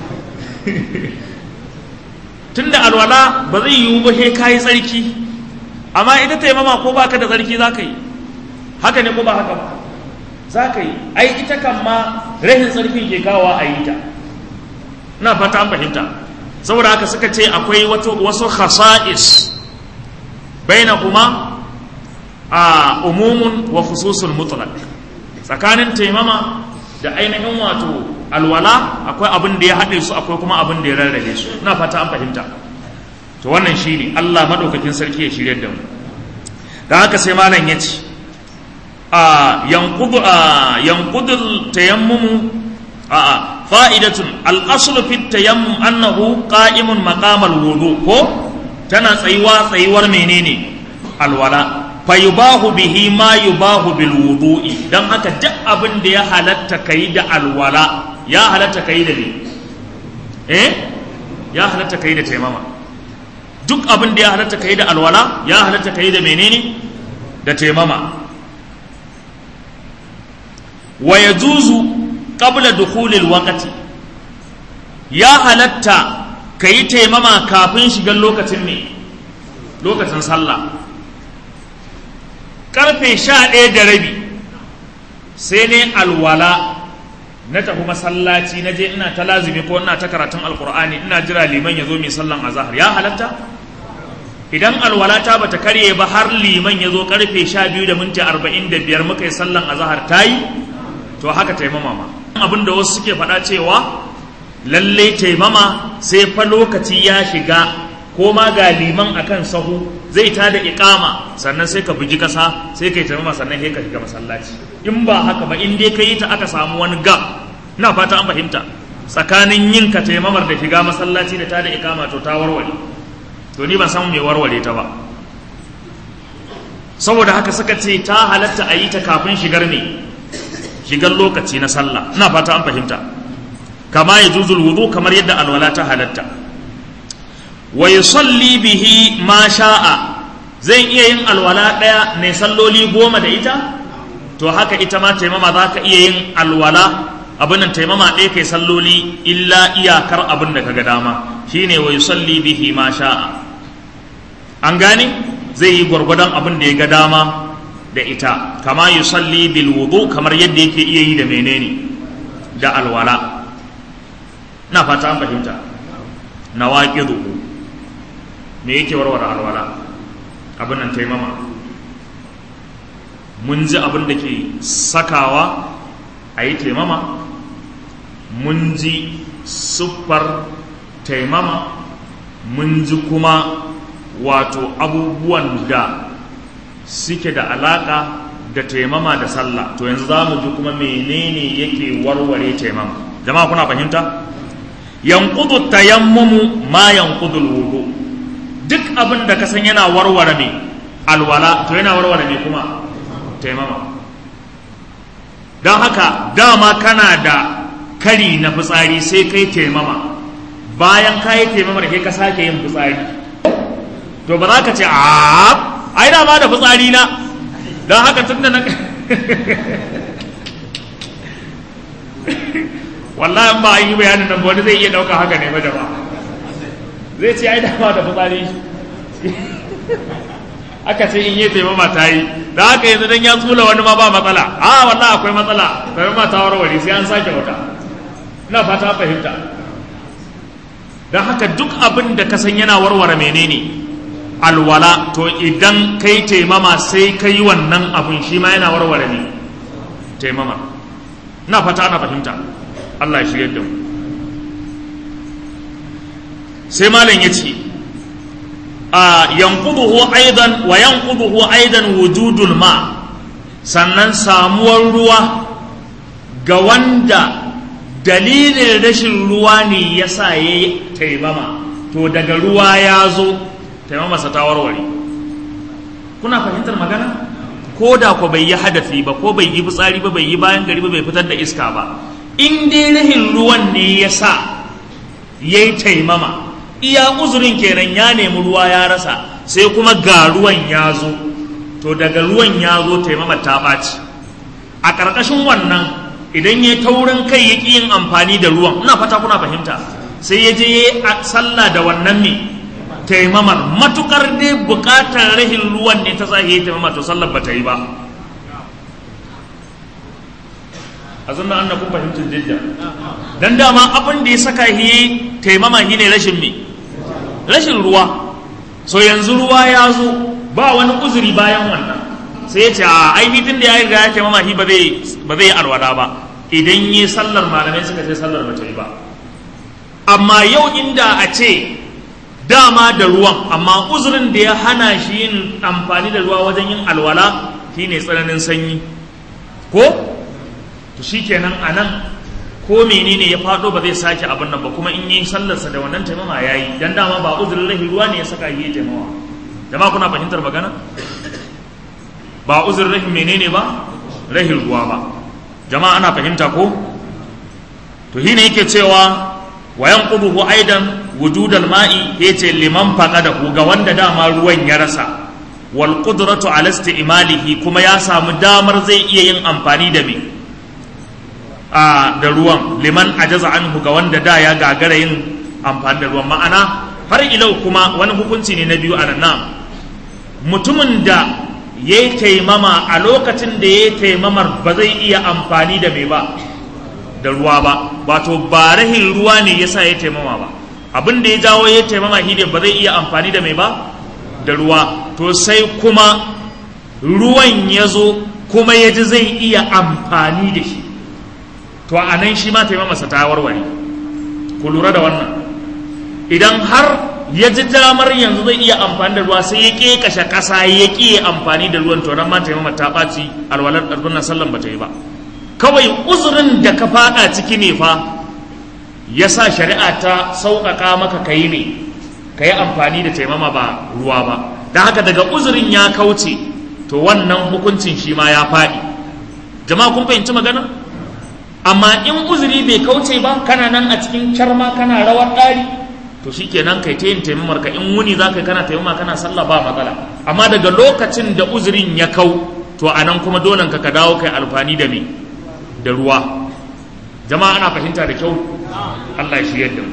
tunda alwala ba zai yiwu ba sai ka yi tsarki amma ita taimama ko baka da tsarki za ka yi haka ne ko ba haka ba za ka yi ai ita kan ma rahin tsarkin ke kawo a yi ta na fata an fahimta saboda haka suka ce akwai wasu khasa'is baina kuma a umumun wa khususul mutlaq tsakanin taimama da ainihin wato alwala akwai abin da ya haɗe su akwai kuma abin da ya rarrabe su na fata an fahimta to wannan shi ne Allah maɗaukakin sarki ya shirya da mu da haka sai malam ya ce a yankudul tayammumu a a fa'idatun al'asulu fi tayammum annahu qa'imun maqamal wudu ko tana tsayuwa tsayuwar menene alwala fa yubahu bihi ma yubahu bil wudu'i dan haka duk abin da ya halatta kai da alwala ya halatta kai da ne eh ya halatta kai da taimama duk abin da ya halatta kai da alwala ya halatta kai da menene da taimama wa yajuzu qabla dukhulil waqti ya halatta kai taimama kafin shigar lokacin ne lokacin sallah karfe sha ɗaya da rabi sai ne alwala na tafi masallaci na je ina ta lazimi ko ina ta karatun alkur'ani ina jira liman ya zo mai sallan azahar ya halatta idan alwalata bata karye ba har liman ya zo karfe sha biyu da minti arba'in da biyar muka yi sallan azahar ta yi to haka taimama ma abin da wasu suke faɗa cewa lalle taimama sai fa lokaci ya shiga ko ma ga liman akan sahu zai ta da iqama sannan sai ka buji kasa sai kai taimama sannan sai ka shiga masallaci in ba haka ba in dai ka yi ta aka samu wani gap ina fata an fahimta tsakanin yin ka taimamar da shiga masallaci da ta da iqama to ta warware to ni ban san me warware ta ba saboda haka suka ce ta halatta a yi ta kafin shigar ne shigar lokaci na sallah ina fata an fahimta kama ya juzul wudu kamar yadda alwala ta halatta wa yusalli bihi ma sha'a zai iya yin alwala ɗaya ne salloli goma da ita to haka ita ma taimama za ka iya yin alwala abin nan taimama ɗaya kai salloli illa iyakar abin da kaga dama shine wa yusalli bihi ma sha'a an gane zai yi gwargwadon abin da ya ga dama da ita kama yusalli bil wudu kamar yadda yake iya yi da menene da alwala na fata an fahimta nawaqidu me yake warware alwala abin nan taimama mun ji abin da ke sakawa a yi taimama mun ji siffar taimama mun ji kuma wato abubuwan da suke da alaka da taimama da sallah to yanzu za mu ji kuma menene yake warware taimama jama'a kuna fahimta yanqudu tayammumu ma yanqudu wudu duk abin da ka san yana warware me alwala to yana warware me kuma taimama don haka dama kana da kari na fitsari sai kai taimama bayan ka yi taimama da kai ka sake yin fitsari to ba za ka ce a ai dama da fitsari na don haka tun da na wallahi ba a yi bayanin nan wani zai iya ɗauka haka ne ba da ba zai ce ai dama da fitsari aka ce in yi taimama ta yi da haka yanzu dan ya tsula wani ma ba matsala a wallahi akwai matsala taimama ta warware sai an sake wata ina fata fahimta don haka duk abin da ka san yana warware menene alwala to idan kai taimama sai ka yi wannan abin shi ma yana warware ne taimama ina fata ana fahimta Allah ya shirya da mu sai malam ya ce a yankuduhu aidan wa yankuduhu aidan wujudul ma sannan samuwar ruwa ga wanda dalilin rashin ruwa ne ya sa ya yi taimama to daga ruwa ya zo taimamarsa ta warware kuna fahimtar magana ko da ko bai yi hadafi ba ko bai yi fitsari ba bai yi bayan gari ba bai fitar da iska ba in dai rahin ruwan ne ya sa ya yi taimama iya uzurin kenan ya nemi ruwa ya rasa sai kuma ga ruwan ya zo to daga ruwan ya zo taimama ta ɓaci a ƙarƙashin wannan idan ya taurin kai ya ƙi yin amfani da ruwan ina fata kuna fahimta sai ya je ya yi sallah da wannan ne taimamar matukar dai buƙatar rahin ruwan ne ta sa ya yi taimama to sallar ba ta yi ba a zanna annakum fahimtum jidda dan dama abin da ya saka hi taimama hi ne rashin me rashin ruwa so yanzu ruwa ya zo ba wani uzuri bayan wannan sai ya ce a ai tun da ya riga ya taimama hi ba zai ba zai alwala ba idan yi sallar malamai suka ce sallar ba ta yi ba amma yau inda a ce dama da ruwan amma uzurin da ya hana shi yin amfani da ruwa wajen yin alwala shine tsananin sanyi ko to shikenan a nan ko menene ya faɗo ba zai sake abin nan ba kuma in yi sallarsa da wannan taimama ya yi dan dama ba uzurin rahi ruwa ne ya saka yi taimawa jama'a kuna fahimtar magana ba uzurin rahi menene ba rahi ruwa ba jama'a ana fahimta ko to shine yake cewa wayan quduhu aidan wujudal ma'i yace liman faqadahu ga wanda dama ruwan ya rasa wal qudratu ala isti'malihi kuma ya samu damar zai iya yin amfani da me a da ruwan liman ajaza anhu ga wanda da ya gagara yin amfani da ruwan ma'ana har ilau kuma wani hukunci ne na biyu a nan mutumin da ya yi taimama a lokacin da ya yi taimamar ba zai iya amfani da mai ba da ruwa ba wato ba rahin ruwa ne ya sa ya taimama ba abin da ya jawo ya taimama shi ne ba zai iya amfani da mai ba da ruwa to sai kuma ruwan ya zo kuma ya ji zai iya amfani da shi to a nan shi ma taimamarsa ta warware ku lura da wannan idan har ya ji damar yanzu zai iya amfani da ruwa sai ya ƙe kashe ƙasa ya ƙi amfani da ruwan to nan ma taimamar ta ɓaci alwalar ɗarɗunan sallan ba ta yi ba kawai uzurin da ka faɗa ciki ne fa ya sa shari'a ta sauƙaƙa maka ka yi ne ka yi amfani da taimama ba ruwa ba don haka daga uzurin ya kauce to wannan hukuncin shi ma ya faɗi jama'a kun fahimci magana amma in uzuri bai kauce ba kana nan a cikin carma kana rawar ɗari to shi kenan kai ta yin taimamar ka in wuni za ka yi kana taimama kana sallah ba matsala amma daga lokacin da uzurin ya kau to a nan kuma dole ka ka dawo kai alfani da me da ruwa jama'a ana fahimta da kyau Allah ya shirya da mu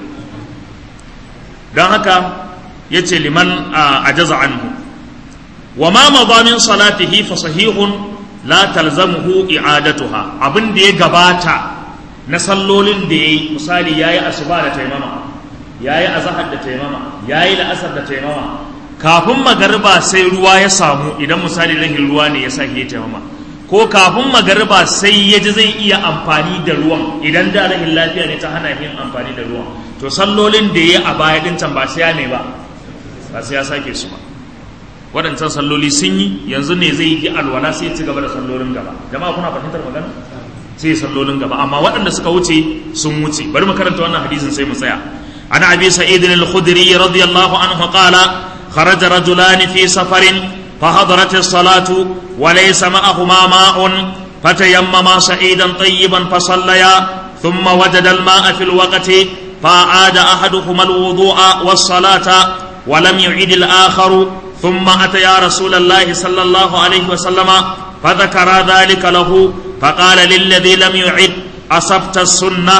don haka ya ce liman a jaza anhu wa ma mazamin salatihi fa sahihun la talzamuhu i'adatuha abin da ya gabata na sallolin da yayi misali yayi asuba da taimama yayi azhar da taimama yayi la'asar da taimama kafin magariba sai ruwa ya samu idan misali rahin ruwa ne ya sa ya taimama ko kafin magariba sai ya ji zai iya amfani da ruwan idan da rahin lafiya ne ta hana yin amfani da ruwan to sallolin da ya a baya din can ba sai ya ne ba ba sai ya sake su ba waɗancan salloli sun yi yanzu ne zai yi alwala sai ya ci gaba da sallolin gaba jama'a kuna fahimtar magana sai sallolin gaba amma waɗanda suka wuce sun wuce bari mu karanta wannan hadisin sai mu tsaya an abi sa'id al-khudri radiyallahu anhu qala kharaja rajulan fi safarin فحضرت الصلاة وليس معهما ماء فتيمما سعيدا طيبا فصليا ثم وجد الماء في الوقت فأعاد أحدهما الوضوء والصلاة ولم يعيد الآخر ثم أتيا رسول الله صلى الله عليه وسلم فذكر ذلك له فقال للذي لم يعد أصبت السنة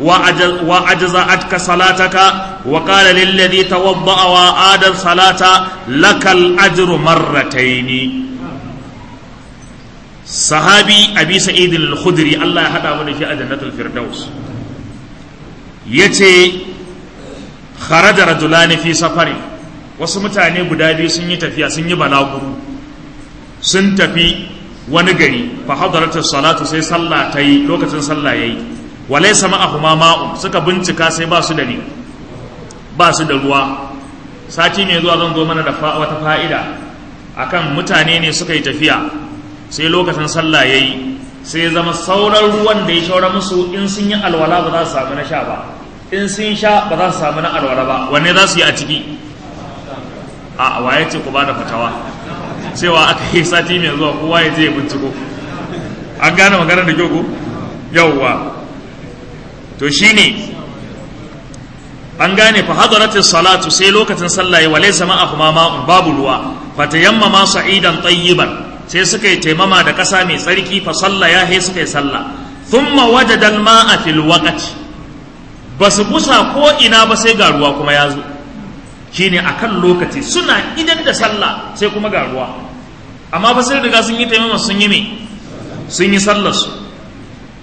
وأجزأتك صلاتك وقال للذي توضأ وآد الصلاة لك الأجر مرتين صحابي أبي سعيد الخدري الله يحدى من في جنة الفردوس يتي خرج رجلان في سفر wasu mutane guda biyu sun yi tafiya sun yi balaguru sun tafi wani gari fa hadaratu salatu sai sallah ta yi lokacin sallah yayi walai sama a kuma ma'u suka bincika sai ba su da ni ba su da ruwa sati mai zuwa zan zo mana da wata fa'ida akan mutane ne suka yi tafiya sai lokacin sallah ya yi sai zama sauran ruwan da ya shaura musu in sun yi alwala ba za su samu na sha ba in sun sha ba za su samu na alwala ba wanne za su yi a ciki a waye ce ku ba da fatawa cewa aka yi sati mai zuwa kowa ya je ya binciko an gane magana da kyau ko yawwa to shine an gane fa hadaratis salatu sai lokacin sallah ya walaysa ma'ahuma ma'un babu ruwa fa tayammama sa'idan tayyiban sai suka yi taimama da ƙasa mai tsarki fa sallah ya he suka yi sallah thumma wajada al-ma'a fil waqti basu busa ko ina ba sai ga ruwa kuma ya zo shine akan lokaci suna idan da sallah sai kuma ga ruwa amma ba sai riga sun yi taimama sun yi me sun yi sallar su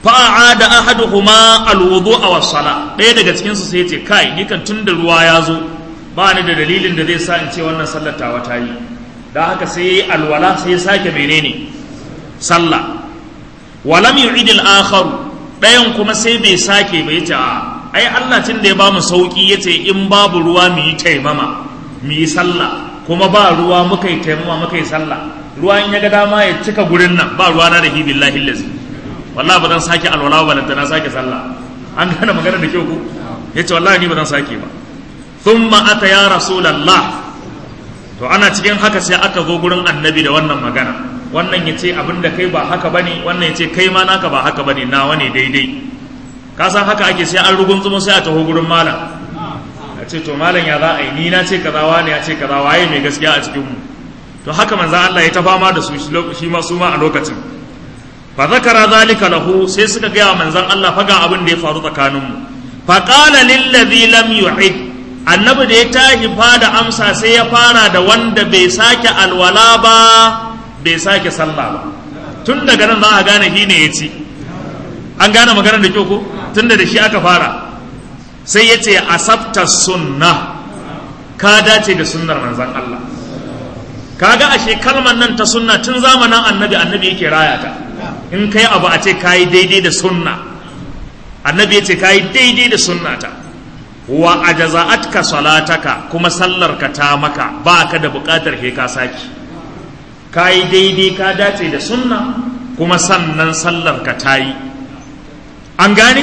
fa'ada ahaduhuma alwudu'a was sala ɗaya daga cikin su sai ya ce kai ni kan tunda ruwa ya zo ba ni da dalilin da zai sa in ce wannan sallar tawa ta yi da haka sai yayi alwala sai ya sake menene sallah walam yu'id al-akhar ɗayan kuma sai bai sake bai ce a ai Allah tun da ya ba mu sauki yace in babu ruwa mu yi taimama mu yi sallah kuma ba ruwa muka yi taimama muka yi sallah ruwa in ya ga dama ya cika gurin nan ba ruwa na da hi billahi lazi wallahi ba zan sake alwala ba lantana sake sallah an gane magana da kyau ko yace wallahi ni ba zan sake ba thumma ata ya rasulullah to ana cikin haka sai aka zo gurin annabi da wannan magana wannan ya ce abin da kai ba haka bane wannan ya ce kai ma naka ba haka bane nawa ne daidai ka san haka ake sai an rugun tsumo sai a taho gurin malam a ce to malam ya za a yi ni na ce kaza wani ya ce kaza waye mai gaskiya a cikin mu to haka manzan Allah ya ta fama da su shi ma su ma a lokacin fa zakara zalika lahu sai suka gaya manzan Allah fa ga abin da ya faru tsakanin mu fa qala lil ladhi lam yu'id annabi da ya tashi da amsa sai ya fara da wanda bai sake alwala ba bai sake sallah ba tun daga nan za a gane shi ne ya ci an gane maganar da kyau ko tun da shi aka fara sai ya ce asabta sunna ka dace da sunnar manzan Allah kaga ashe kalmar nan ta sunna tun zamanin annabi annabi yake raya ta in kai abu a ce kayi daidai da sunna annabi ya ce kayi daidai da sunna ta wa ajaza'atka salataka kuma sallarka ta maka ba ka da buƙatar he ka saki ka yi daidai ka dace da sunna kuma sannan sallarka ta yi an gane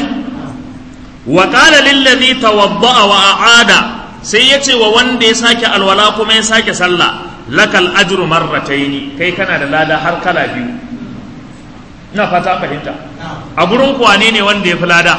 wa qala lillazi tawadda'a wa a'ada sai ya ce wa wanda ya sake alwala kuma ya sake sallah lakal ajru marrataini kai kana da lada har kala biyu ina fata fahimta a gurin kwane ne wanda ya fi lada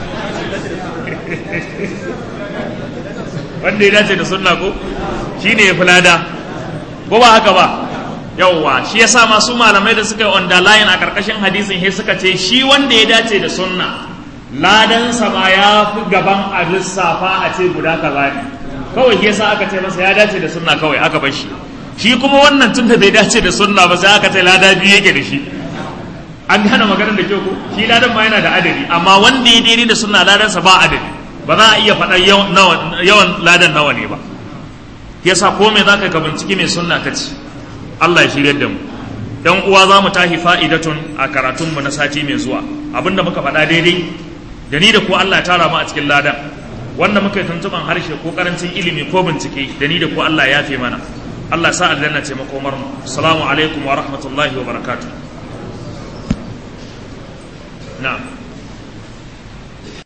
wanda ya dace da sunna ko shi ne ya fi lada ko ba haka ba yauwa shi yasa masu malamai da suka yi underline a karkashin hadisin he suka ce shi wanda ya dace da sunna ladansa ma ya fi gaban a lissafa a ce guda kaza ne kawai shi yasa aka ce masa ya dace da sunna kawai aka bar shi shi kuma wannan tun da bai dace da sunna ba sai aka ce lada biyu yake da shi an gane maganar da kyau ko shi ladan ma yana da adadi amma wanda ya daidai da sunna ladansa ba adadi ba za a iya faɗa yawan ladan nawa ne ba yasa ko me zaka ka binciki mai sunna ka ci Allah ya shirya da mu dan uwa za mu tahi fa'idatun a karatun mu na sati mai zuwa abinda muka faɗa daidai da ni da ku Allah ya tara mu a cikin ladan wanda muka yi tuntuban harshe ko karancin ilimi ko bincike da ni da ku Allah ya yafe mana Allah sa aljanna ce makomar mu assalamu alaikum wa rahmatullahi wa barakatuh na'am